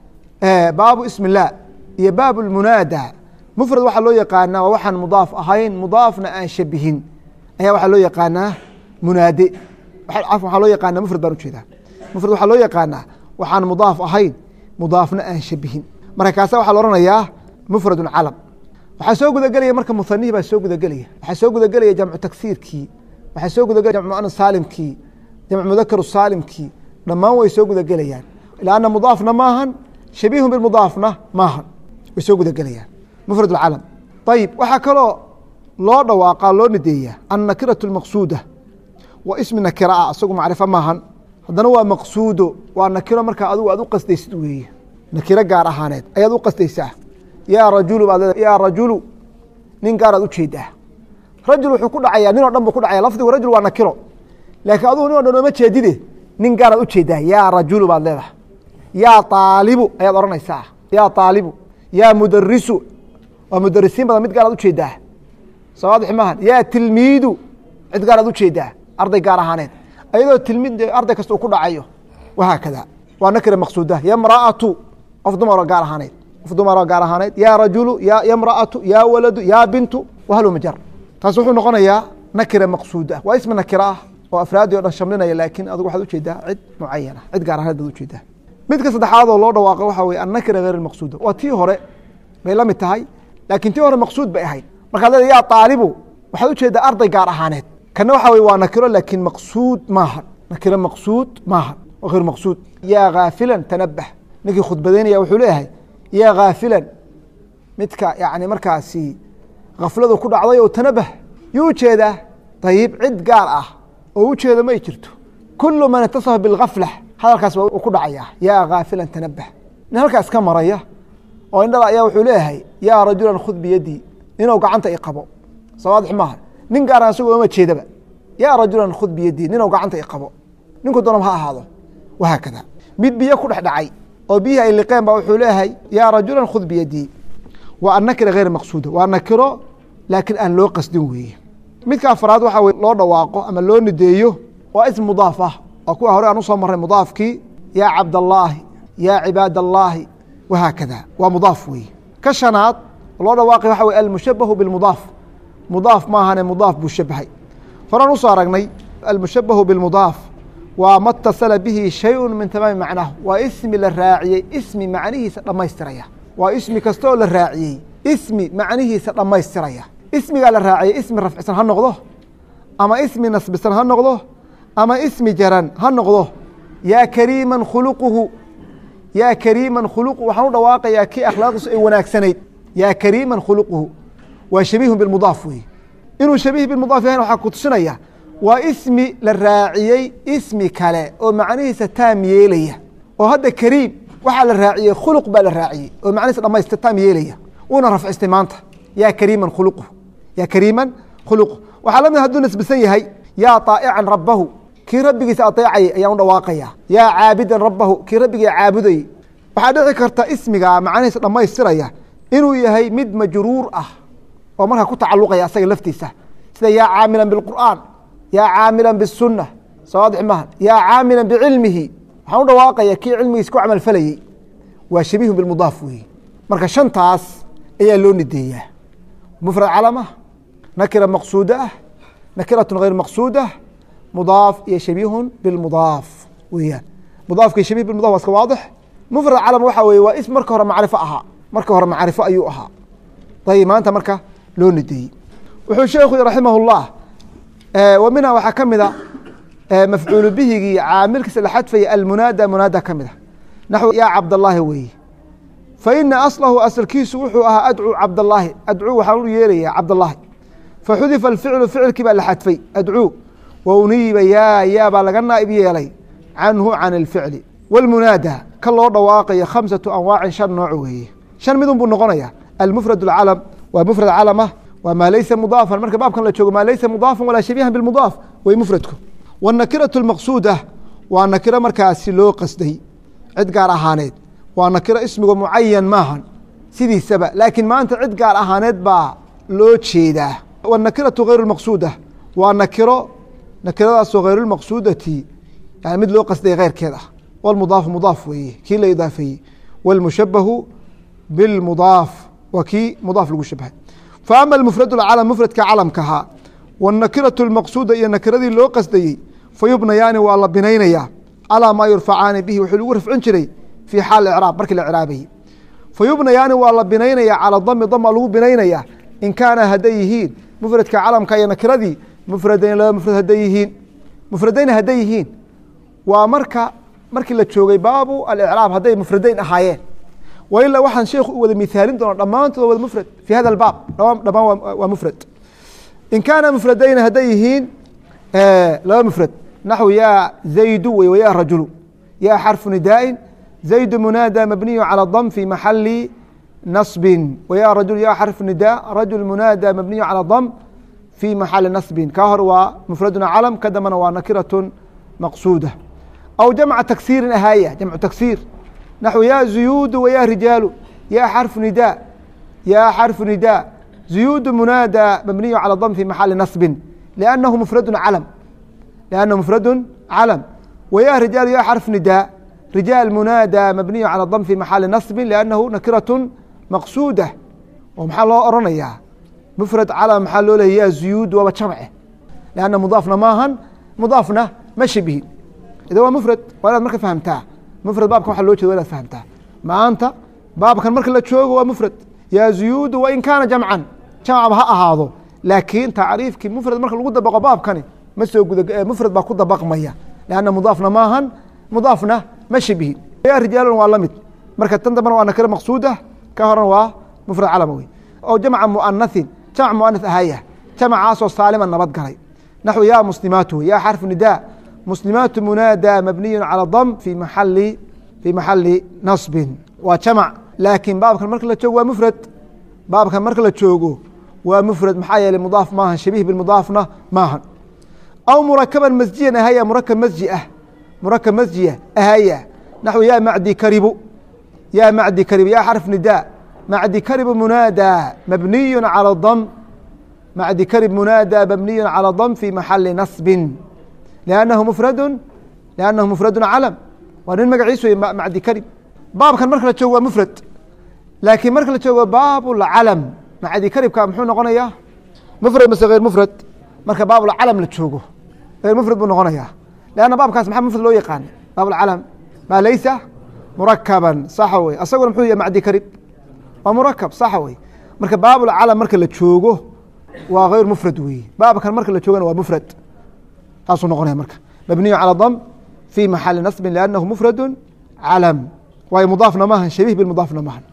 baabu ismi اllah iyo baab اlmunaada mufrad waxaa loo yaqaanaa waa waxaan mudaaf ahayn mudaafna aan shabihin ayaa waxaa loo yaqaanaa munaade waxaa loo yaqaana mufrad baan ujeedaa mufrad waxaa loo yaqaanaa waxaan mudaaf ahayn mudaafna aan shabihin marka kaasa waxaa la ohanayaa mufradu calam waxaa soo gudagelaya marka muanihi baa soo gudagelaya waxaa soo gudagelaya jamcu tagsiirkii waxaa soo gudagelaya jamcu muana saalimkii jamcu mudakaru saalimkii dhammaan way soo gudagelayaan lanna mudaafna maahan shabiihun bimudaafna maahan way soo gudagelayaan mufrad calam ayib waxaa kaloo loo dhawaaqa loo nadeeyaa annakiratu maqsuuda waa ismi nakira ah isagu macrifo maahan haddana waa maqsuudo waa nakiro markaa adigu aad u qasdaysid weeye nakiro gaar ahaaneed ayaad u qasdaysaa yaa rajulu baad leeda yaa rajulu nin gaaraad ujeedaa rajul wuxuu ku dhacayaa nin o dhan buu ku dhacaya lafdigu rajul waa nakiro laakiin adugu nin o dhan ooma jeedide nin gaaraad ujeedaa yaa rajulu baad leedahay yaa aalibu ayaad odhanaysaa yaa aalibu yaa mudarisu waa mudarisiin badan mid gaaraad ujeedaa soo waadix maahan yaa tilmiidu cid gaaraad ujeedaa arday gaar ahaaneed ayadoo tilmiid arday kasta uu ku dhacayo wahaakada waa nakira maqsuuda yamraatu qof dumaro gaar ahaaneed qof dumaro gaar ahaaneed yaa rajulu ya yamraatu yaa waladu yaa bintu wahalmajar taas wuxuu noqonayaa nakira maqsuuda waa ismi nakira ah oo afraadii o dhan shamlinaya laakiin adigu waxaad ujeedaa cid mucayana cid gaar ahaaneed baad ujeedaa midka saddexaad oo loo dhawaaqo waxaa weye annakira hayr maqsuuda waa tii hore bay la mid tahay laakiin tii hore maqsuud bay ahayd markaad leeda yaa aalibu waxaad ujeedaa arday gaar ahaaneed kana waxa wey waa nakiro laakiin maqsuud maahan nakiro maqsuud maahan waa hayr maqsuud yaa khaafilan tanabah ninkii khudbadaynaya wuxuu leeyahay yaa khaafilan midka yani markaasi khafladu ku dhacday oo tanabah yuu ujeedaa ayib cid gaar ah oo ujeeda ma ay jirto kulu man itasafa bilgafla hadalkaas waa ku dhacaya yaa khaafilan tanabah nin halkaas ka maraya oo indhala ayaa wuxuu leeyahay yaa rajulan khud biyadii ninuu gacanta i qabo soo waadix maaha nin gaara asagoo oma jeedaba yaa rajulan khud biyadii ninuu gacanta i qabo ninku doonaba ha ahaado wahaakada mid biyo ku dhex dhacay oo biyihii ay liqeen ba wuxuu leeyahay yaa rajulan khud biyadii waa annakira hayr maqsuuda waa nakiro laakiin aan loo qasdin weeye midka afraad waxaa wey loo dhawaaqo ama loo nideeyo waa ism mudaaf ah waa kuwa hore aan usoo marray mudaafkii yaa cabdallaahi yaa cibaad allaahi wahaakada waa mudaaf weeye ka shanaad loo dhawaaqay waxa wey almushabahu bilmudaaf mudaaf maahane mudaaf buu shabahay horaan usoo aragnay almushabahu bilmudaaf waa ma اtasala bihi shayءu min tamaami macnaahu waa ismi la raaciyey ismi macnihiisa dhammaystiraya waa ismi kastaoo la raaciyey ismi macnihiisa dhammaystiraya ismigaa la raaciyey ismi rafcisan ha noqdo ama ismi nasbisan ha noqdo ama ismi jaran ha noqdo yaa kariiman khuluquhu yaa kariiman khuluqu waxaan u dhawaaqayaa kii akhlaaqdiisu ay wanaagsanayd yaa kariiman khuluquhu waa shabiihun bimudaaf wey inuu shabiih bimudaaf yahayn waxaa ku tusinaya waa ismi la raaciyey ismi kale oo macnihiisa taam yeelaya oo hadda kariim waxaa la raaciyey khuluq baa la raaciyey oo macnihiisa dhamaystir taam yeelaya uuna rafcistay maanta yaa kariiman khuluquhu yaa kariiman khuluquhu waxaa la mid hadduu nasbisan yahay yaa طaa'ican rabbahu kii rabbigiisa aطeecayay ayaan u dhawaaqaya yaa caabidan rabbahu kii rabbiga caabudayey waxaa dhici karta ismiga macnihiisa dhammaystiraya inuu yahay mid majruur ah oo markaa ku tacaluqaya asaga laftiisa sida yaa caamilan biاlqur'aan yaa caamilan biالsunna soo waadix maha yaa caamilan bicilmihi waxaan u dhawaaqaya kii cilmigiisa ku camal falayey waa shabiihun bimudaaf weeye marka shantaas ayaa loo nideeyaa mufrad calama nakira maqsuuda ah nakiratun hayr maqsuuda mudaaf iyo shabiihun bimudaaf weyaan mudaafka iyo shabih bimudaf waa iska waadix mufrad calama waxa weye waa ism marka hore macrifo ahaa marka hore macrifo ayuu ahaa ayb maanta marka loo nideeyey wuxuu sheekhu raximah اllah wa minha waxaa ka mida mafcuulu bihigii caamilkiisa la xadfaya almunaada munaada ka mida naxw yaa cabdallaahi weeye faina aslahu asalkiisu wuxuu ahaa adcuu cabdallaahi adcuu waxaan u yeerayaa cabdallaahi faxudifa alficlu ficilkii baa la xadfay adcuu wa uniiba yaa yaa baa laga naa'ib yeelay canhu can alficli wاlmunaada ka loo dhawaaqayo khamsatu anwaacin shan nooc weeye shan midun buu noqonaya almufrad اcalam waa mufrad calama waa maa laysa mudaafan marka baabkan la joogo maa laysa mudaafan walaa shabiihan bimudaaf way mufradku wاnakiraة اmaqsuuda waa nakiro markaasi loo qasday cid gaar ahaaneed waa nakiro ismiga mucayan maahan sidiisaba laakiin maanta cid gaar ahaaneed baa loo jeedaa wanakiratu hayru maqsuuda waa nakiro nakiradaasoo hayrulmaqsuudati yani mid loo qasday keyrkeed ah wlmudaafu mudaaf weeye kii la idaafeeyey wاlmushabahu bilmudaaf waa kii mudaaf lagu shabahay faama mufrad calam mufradka calamkahaa wاnakiratu اlmaqsuuda iyo nakiradii loo qasdayey fayubnayaani waa la binaynayaa calىa maa yurfacaani bihi wuxuu lagu rafcin jiray fii xaal icraab markii la icraabayey fayubnayaani waa la binaynaya calى dami dama lagu binaynaya in kaana hadday yihiin mufradka calamka iyo nakiradii mufradayn laba mufrad hadday yihiin mufradayn hadday yihiin waa marka markii la joogay baabu alicraab hadday mufradayn ahaayeen wailaa waxaan sheekhu u wada mihaalin doona dhammaantood wada mufrad fi hada albaab dhamaan waa mufrad in kaana mufradayn hadday yihiin laba mufrad naxw yaa zaydu wey waya rajulu yaa xarfu nidaa'in zaydu munaada mabniyu calى dam fi maxali nasbin waya rajul ya xarfu nida rajul munaada mabniyu calى dam fi maxali nasbin ka hor waa mufraduna calam ka dambana waa nakiratun maqsuuda aw jamca taksiirin ahaaya jamcu taksiir naxو ya zuyuudu waya rijaalu ya xarfu nida ya xarfu nida zuyuudu munaada mabniyu calى dam fi maxali nasbin لأnnahu mufradu calam لأnnahu mufradu calam waya rijaalu ya xarfu nida rijaal munaada mabniyu calى dam fi maxali nasbin لأnnahu nakiratun maqsuuda oo maxaa loo oranayaa mufrad calam maxaa loo leeya ya zuyuud waaba jamce لأnna mudaafna maahan mudaafna ma shabihin ida waa mufrad waa inaad marka fahamtaa mufrad baabkan waxa loo jeeda wa inaad fahamtaa maanta baabkan marka la joogo waa mufrad yaa zuyuudu wain kaana jamcan jamcba ha ahaado laakiin tacriifkii mufrad marka lagu dabaqo baabkani ma soo guda mufrad baa ku dabaqmaya lanna mudaafna maahan mudaafna ma shabihin ya rijaalun waa lamid marka tan dambana waa nakiro maqsuuda ka horan waa mufrad calama wey oo jamca muanahin jamc muanath ahaya jamcaasoo saalima nabad galay naxو ya muslimaatu ya xarfu nida muslimaatu munaada mabniyu calى dam fi maali fi maxali nasbin waa jamc laakiin baabkan marka la joogo waa mufrad baabkan marka la joogo waa mufrad maxaa yeeley mudaaf maahan shabiih bimudaafna maahan aw murakaban masjiyan ahaya murakab masji ah murakab masjiya ahaya naxو ya macdi karibu ya macdi karibu ya xarf nida macdi karibu munaada mabniyu calى dam macdi karib munaada mabniyu calى dam fi maxali nasbin لأnnahu mufradu لأnnahu mufradu calam waa nin magaciis wey macdi karib baabkan marka la joogo waa mufrad laakiin marka la joogo baabulcalam macdi karibka muxuu noqonayaa mufrad mase غeyr mufrad marka baabulcalam la joogo غeyr mufrad buu noqonayaa لأnna baabkaas maxaa mufrad loo yaqaana baabulcalam maa laysa murakaban saxa wey asaguna muxuu yahay macdi karib waa murakab saxa wey marka baabulcalam marka la joogo waa غeyr mufrad weeye baabkan marka la joogana waa mufrad taasuu noqonaya marka mabniyu calى dam fi maxali nasbin لأnnahu mufradu calam waayo mudaafna maahan shabih bimudaafna maahan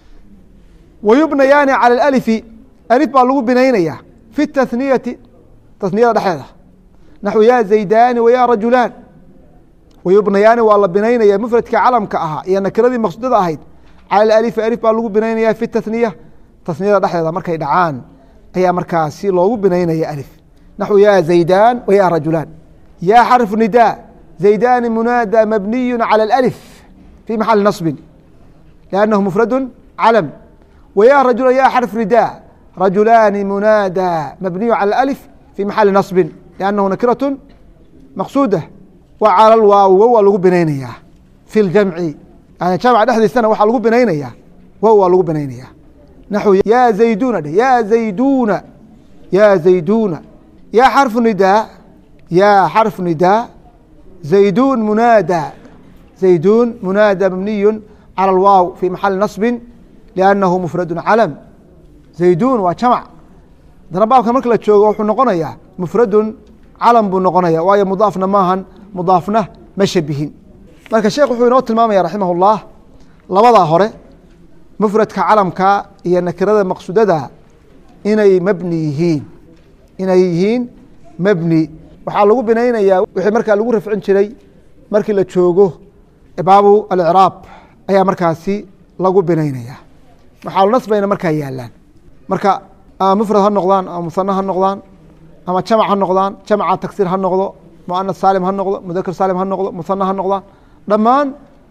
wayubnayaani calى اأlifi alif baa lagu binaynaya fi الtahniyati tasniyada dhexdeeda naxو ya zaydaani waya rajulaan wayubnayaani waa la binaynaya mufradkii calamka ahaa iyo nakiradii maqsuudada ahayd calى اalifi alif baa lagu binaynaya fi tasniya tasniyada dhexdeeda markay dhacaan ayaa markaasi loogu binaynaya alif naxو ya zaydaan waya rajulaan ya xarfu nida zaydaani munaada mabniyu calى اأlif fi maxali naصbin لأnnahu mufradu calam wya rajulan ya xarf nida rajulaani munaada mabniyu calى اأlif fi maxali naصbin لأnnahu nakiraة maqsuuda wa calى lwaawi wow waa lagu binaynaya fi اljamci yani jamc dhexdiisana waxaa lagu binaynaya wow waa lagu binaynaya naxو ya zayduna dheh ya zayduna ya zayduna ya xarfu nidaa ya xarfu nidaa zaydun munaada zaydun munaada mabniyu calى اlwaaw fi maxali naصbin لأnnahu mufradu calam zaydun waa jamc haddana baabkan marka la joogo wuxuu noqonayaa mufradun calam buu noqonaya waayo mudaafna maahan mudaafna ma shabihin marka sheekh wuxuu inoo tilmaamaya raximah اllah labadaa hore mufradka calamka iyo nakirada maqsuudada inay mabni yihiin inay yihiin mebni waxaa lagu binaynayaa wixii markaa lagu rafcin jiray markii la joogo baabu alicraab ayaa markaasi lagu binaynaya maxaalu nasbayna markaa yaalaan marka ama mufrad ha noqdaan ama musano ha noqdaan ama jamac ha noqdaan jamca tagsir ha noqdo muanas saalim ha noqdo mudakr saalim ha noqdo musano ha noqdaan dhammaan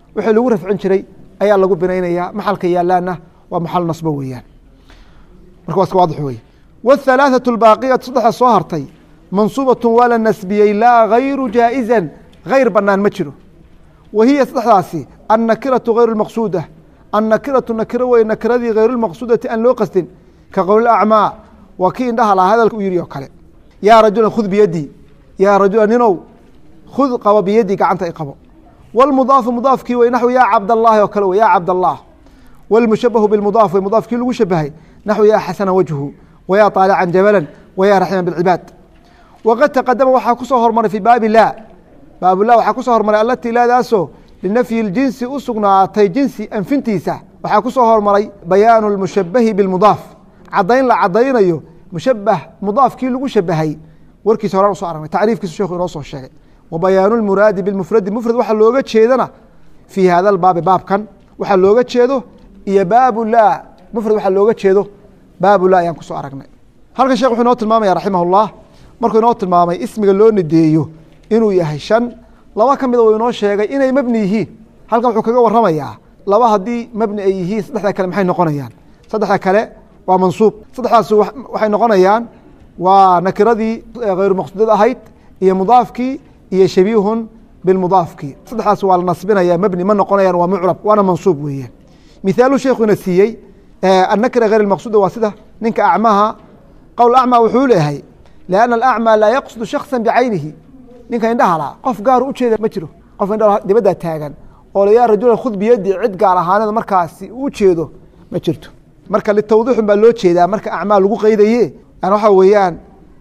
wixii lagu rafcin jiray ayaa lagu binaynaya maxalka yaalaana waa maxal nasbo weeyaan marka waa iska waadix wey wاthalaaثaة اbaaqiyatu saddexda soo hartay mansuubaة waa la nasbiyey laa gayru jaaئizan gayr banaan ma jiro wa hiya saddexdaasi annakiraةu gayr اmaqsuuda annakiraةu nakiro wey nakiradii gayr اlmaqsuudati aan loo qasdin ka qowl acmaa waa kii indhaha lahaa hadalka u yihi oo kale yaa rajula khud biyadii yaa rajula ninow khud qabo biyadii gacanta i qabo wاlmudaafu mudaafkii wey naxw yaa cabdالlahi oo kale wey ya cabdالlah wاlmushabahu bimudaaf wey mudaafkii lagu shabahay naxw yaa xasana wajhu wyaa طaalican jabala wyaa raxima bاcibaad waqad taqadama waxaa ku soo hormaray fii baabi la baabula waxaa ku soo hormaray alatii laadaasoo linafyi اljinsi u sugnaatay jinsi anfintiisa waxaa ku soo hormaray bayaanu اlmushabahi biاlmudaaf cadayn la cadaynayo mushabah mudaafkii lagu shabahay warkiisa horaan uso aragnay tacriifkiisu sheekhu inoo soo sheegay wa bayaanu اlmuraadi biاlmufradi mufrad waxaa looga jeedana fii hada baabi baabkan waxaa looga jeedo iyo baabu la mufrad waxaa looga jeedo baabu la ayaan kusoo aragnay halkan shekh wuxuu inoo tilmaamaya raximah اllah markuu inoo tilmaamay ismiga loo nideeyo inuu yahay shan laba ka mida uu inoo sheegay inay mebni yihiin halkan wuxuu kaga waramayaa laba haddii mebni ay yihiin saddexda kale maxay noqonayaan saddexda kale waa mansuub saddexdaas waxay noqonayaan waa nakiradii hayru maqsuudad ahayd iyo mudaafkii iyo shabiihun bilmudaafkii saddexdaas waa la nasbinaya mebni ma noqonayaan waa mucrab waana mansuub weeyaan mithaalu sheekhuina siiyey annakira hayr maqsuuda waa sida ninka acmaha qowl acma wuxuu leeyahay lianna alacmaa laa yaqsudu shaksa bicaynihi ninka indhaha la qof gaaru ujeeda ma jiro qof indha dibadda taagan oo la yaa rajula khud biyadi cid gaar ahaaneed markaasi u jeedo ma jirto marka litawdiixun baa loo jeedaa marka acmaa lagu qeydaye yani waxa weeyaan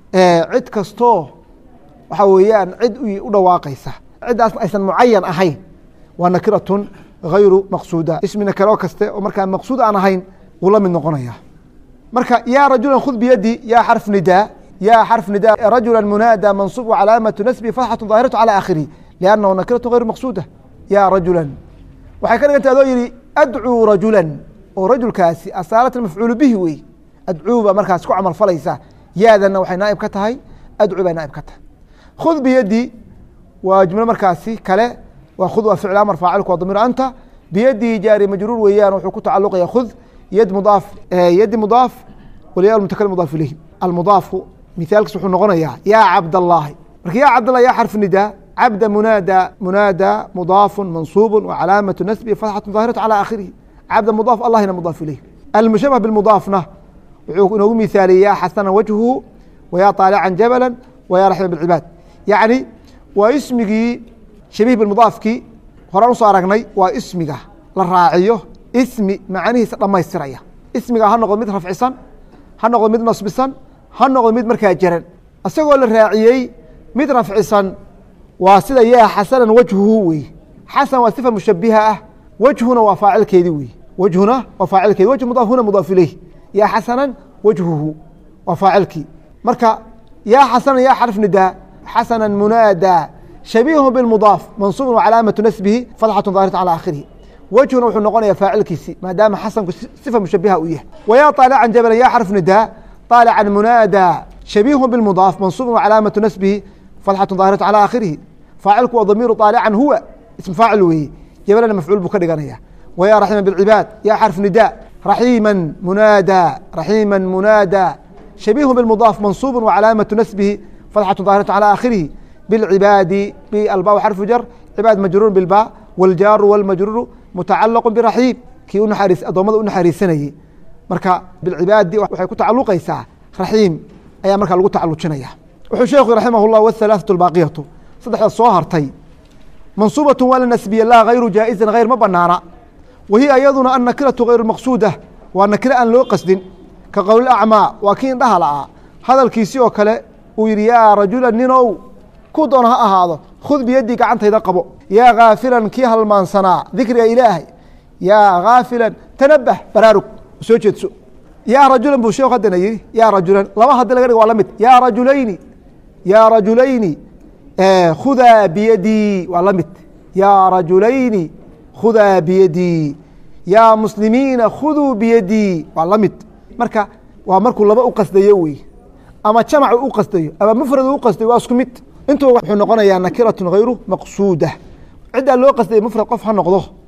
cid kastoo waxa weeyaan cid u dhawaaqaysa ciddaasna aysan mucayan ahayn waa nakiratun hayru maqsuuda ismi nakiro kaste oo markaa maqsuud aan ahayn wuu la mid noqonaya marka yaa rajula khud biyadi yaa xarf nidaa ya xarf nida rajula munaada mansuub calaamatu nasbi fatxatu daahiratu calى aakhirihi liannahu nakiratu hayru maqsuuda ya rajula waxay ka dhiganta adoo yihi adcuu rajula oo rajulkaasi asaalata mafcuulu bihi wey adcuu baa markaas ku camal falaysa yaadana waxay naaib ka tahay adcuu bay naaib ka tahay khud biyadi waa jumlo markaasi kale waa khud waa ficl amar faacilku waa damiir anta biyadii jaari majruur weeyaan wuxuu ku tacaluqaya khud yad mudaaf yadi mudaaf waliya mutakalim mudaaf ilayhi almudaafu mithaalkiis wuxuu noqonayaa yaa cabdالlahi marka ya cabdالlah ya xarf nida cabda munaada munaada mudaafu mansuubu wcalaamatu nasbi fatxatu ظaahiratu calى aakhirihi cabda mudaaf allahina mudaaf ilayh almushabah bimudaafna wuxuu inoogu mithaaliyey ya xasana wajhuhu waya طaalican jabala waya raxima bاcibaad yacni waa ismigii shabiih bimudaafkii horaan usoo aragnay waa ismiga la raaciyo ismi macanihiisa dhammaystiraya ismiga ha noqdo mid rafcisan ha noqdo mid nasbisan ha noqdo mid markaa jaran isagoo la raaciyey mid rafcisan waa sida yaa xasanan wajhuhu wey xasan waa sifa mushabiha ah wajhuna waa faacilkeedii wey wajhuna waa faacilkeedi wajh mudaaf huna mudaaf ilayh yaa xasanan wajhuhu waa faacilkii marka yaa xasanan yaa xarf nidaa xasanan munaada shabiihu bimudaaf mansuubun wcalaamatu nasbihi fatxatu daahiratu calى aakhirihi wejhuna wuxuu noqonaya faacilkiisi maadaama xasanku sifa mushabiha uu yahay waya طaalican jabala ya xarf nidaa طaalican munaada shabiihu bimudaaf mansuubun wcalaamatu nasbihi fatxatu daahiratu calى aakhirihi faacilku waa damiiru طaalican huwa ism faacil weeye jabalana mafcuul buu ka dhiganaya wya raxima bاcibaad ya xarf nida raxiima munaada raxiima munaada shabiihu bimudaaf mansuubu wcalaamatu nasbihi fatxatu daahiratu calى aakhirihi bاlcibaadi balba xarfu jar cibaad majruur bilba wاljaaru wاlmajruuru mutacalaqu biraxiim kii unaxariis addoommada u naxariisanayey marka bilcibaadi waxay ku tacaluqaysaa raxiim ayaa markaa lagu tacalujinaya wuxuu sheekhu raximah اllah wاhalaaثaة اbaaqiyatu saddexda soo hartay mansuubaة waa la nasbiye laa hayru jaaئizan hayr ma banaana wahiya iyaduna annakiratu hayru maqsuuda waa nakiro aan loo qasdin ka qowl acmaa waa kii indhaha la'aa hadalkiisii oo kale uu yihi yaa rajula ninow ku doon ha ahaado khud biyadii gacantayda qabo yaa khaafilan kii halmaansanaa dikriga ilaahay yaa khaafilan tanabah baraarug soo jeedso yaa rajulan buu sheekhu haddana yihi yaa rajulan laba haddi laga dhig waa la mid yaa rajulayni yaa rajulayni khudaa biyadii waa la mid yaa rajulayni khudaa biyadii yaa muslimiina khuduu biyadii waa la mid marka waa markuu laba u qasdayo wey ama jamac u qasdayo ama mufrad u qasdayo waa isku mid intuba wuxuu noqonayaa nakiratun hayru maqsuuda ciddaa loo qasdaya mufrad qof ha noqdo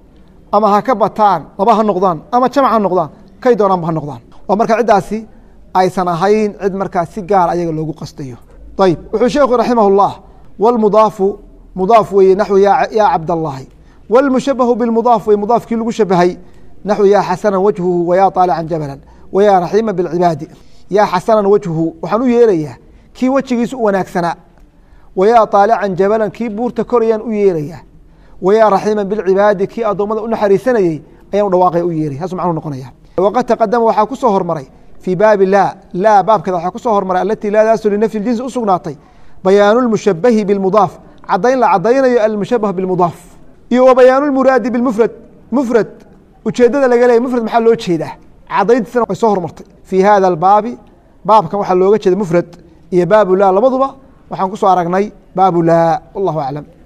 ama ha ka bataan laba ha noqdaan ama jamac ha noqdaan kay doonaanba ha noqdaan oo marka ciddaasi aysan ahayn cid markaa si gaar ayaga loogu qastayo ayib wuxuu sheekhu raximah اllah wاlmudaafu mudaaf weeye naxwu yaa cabdallaahi wاlmushabahu bimudaaf wey mudaafkii lagu shabahay naxwu yaa xasanan wajhuhu wayaa طaalican jabalan wayaa raxiima bاlcibaadi yaa xasanan wajhuhu waxaan u yeerayaa kii wejigiisa u wanaagsanaa wayaa طaalican jabalan kii buurta korayaan u yeerayaa wayaa raxiima bilcibaadi kii addoommada u naxariisanayey ayaan u dhawaaqaya u yeeray saasuu macnuu noqonaya waqad taqadama waxaa ku soo hormaray fii baabi laa laa baabkeeda waxaa ku soo hormaray alatii laadaasu linafyi ljinsi u sugnaatay bayaanu lmushabahi bilmudaaf caddayn la caddaynayo almushabah bilmudaaf iyo wa bayaanu lmuraadi bilmufrad mufrad ujeeddada laga leeyay mufrad maxaa loo jeedaa caddayntiisana way soo hormartay fii hada albaabi baabkan waxaa looga jeeda mufrad iyo baabu laa labaduba waxaan ku soo aragnay baabu laa wallahu aclam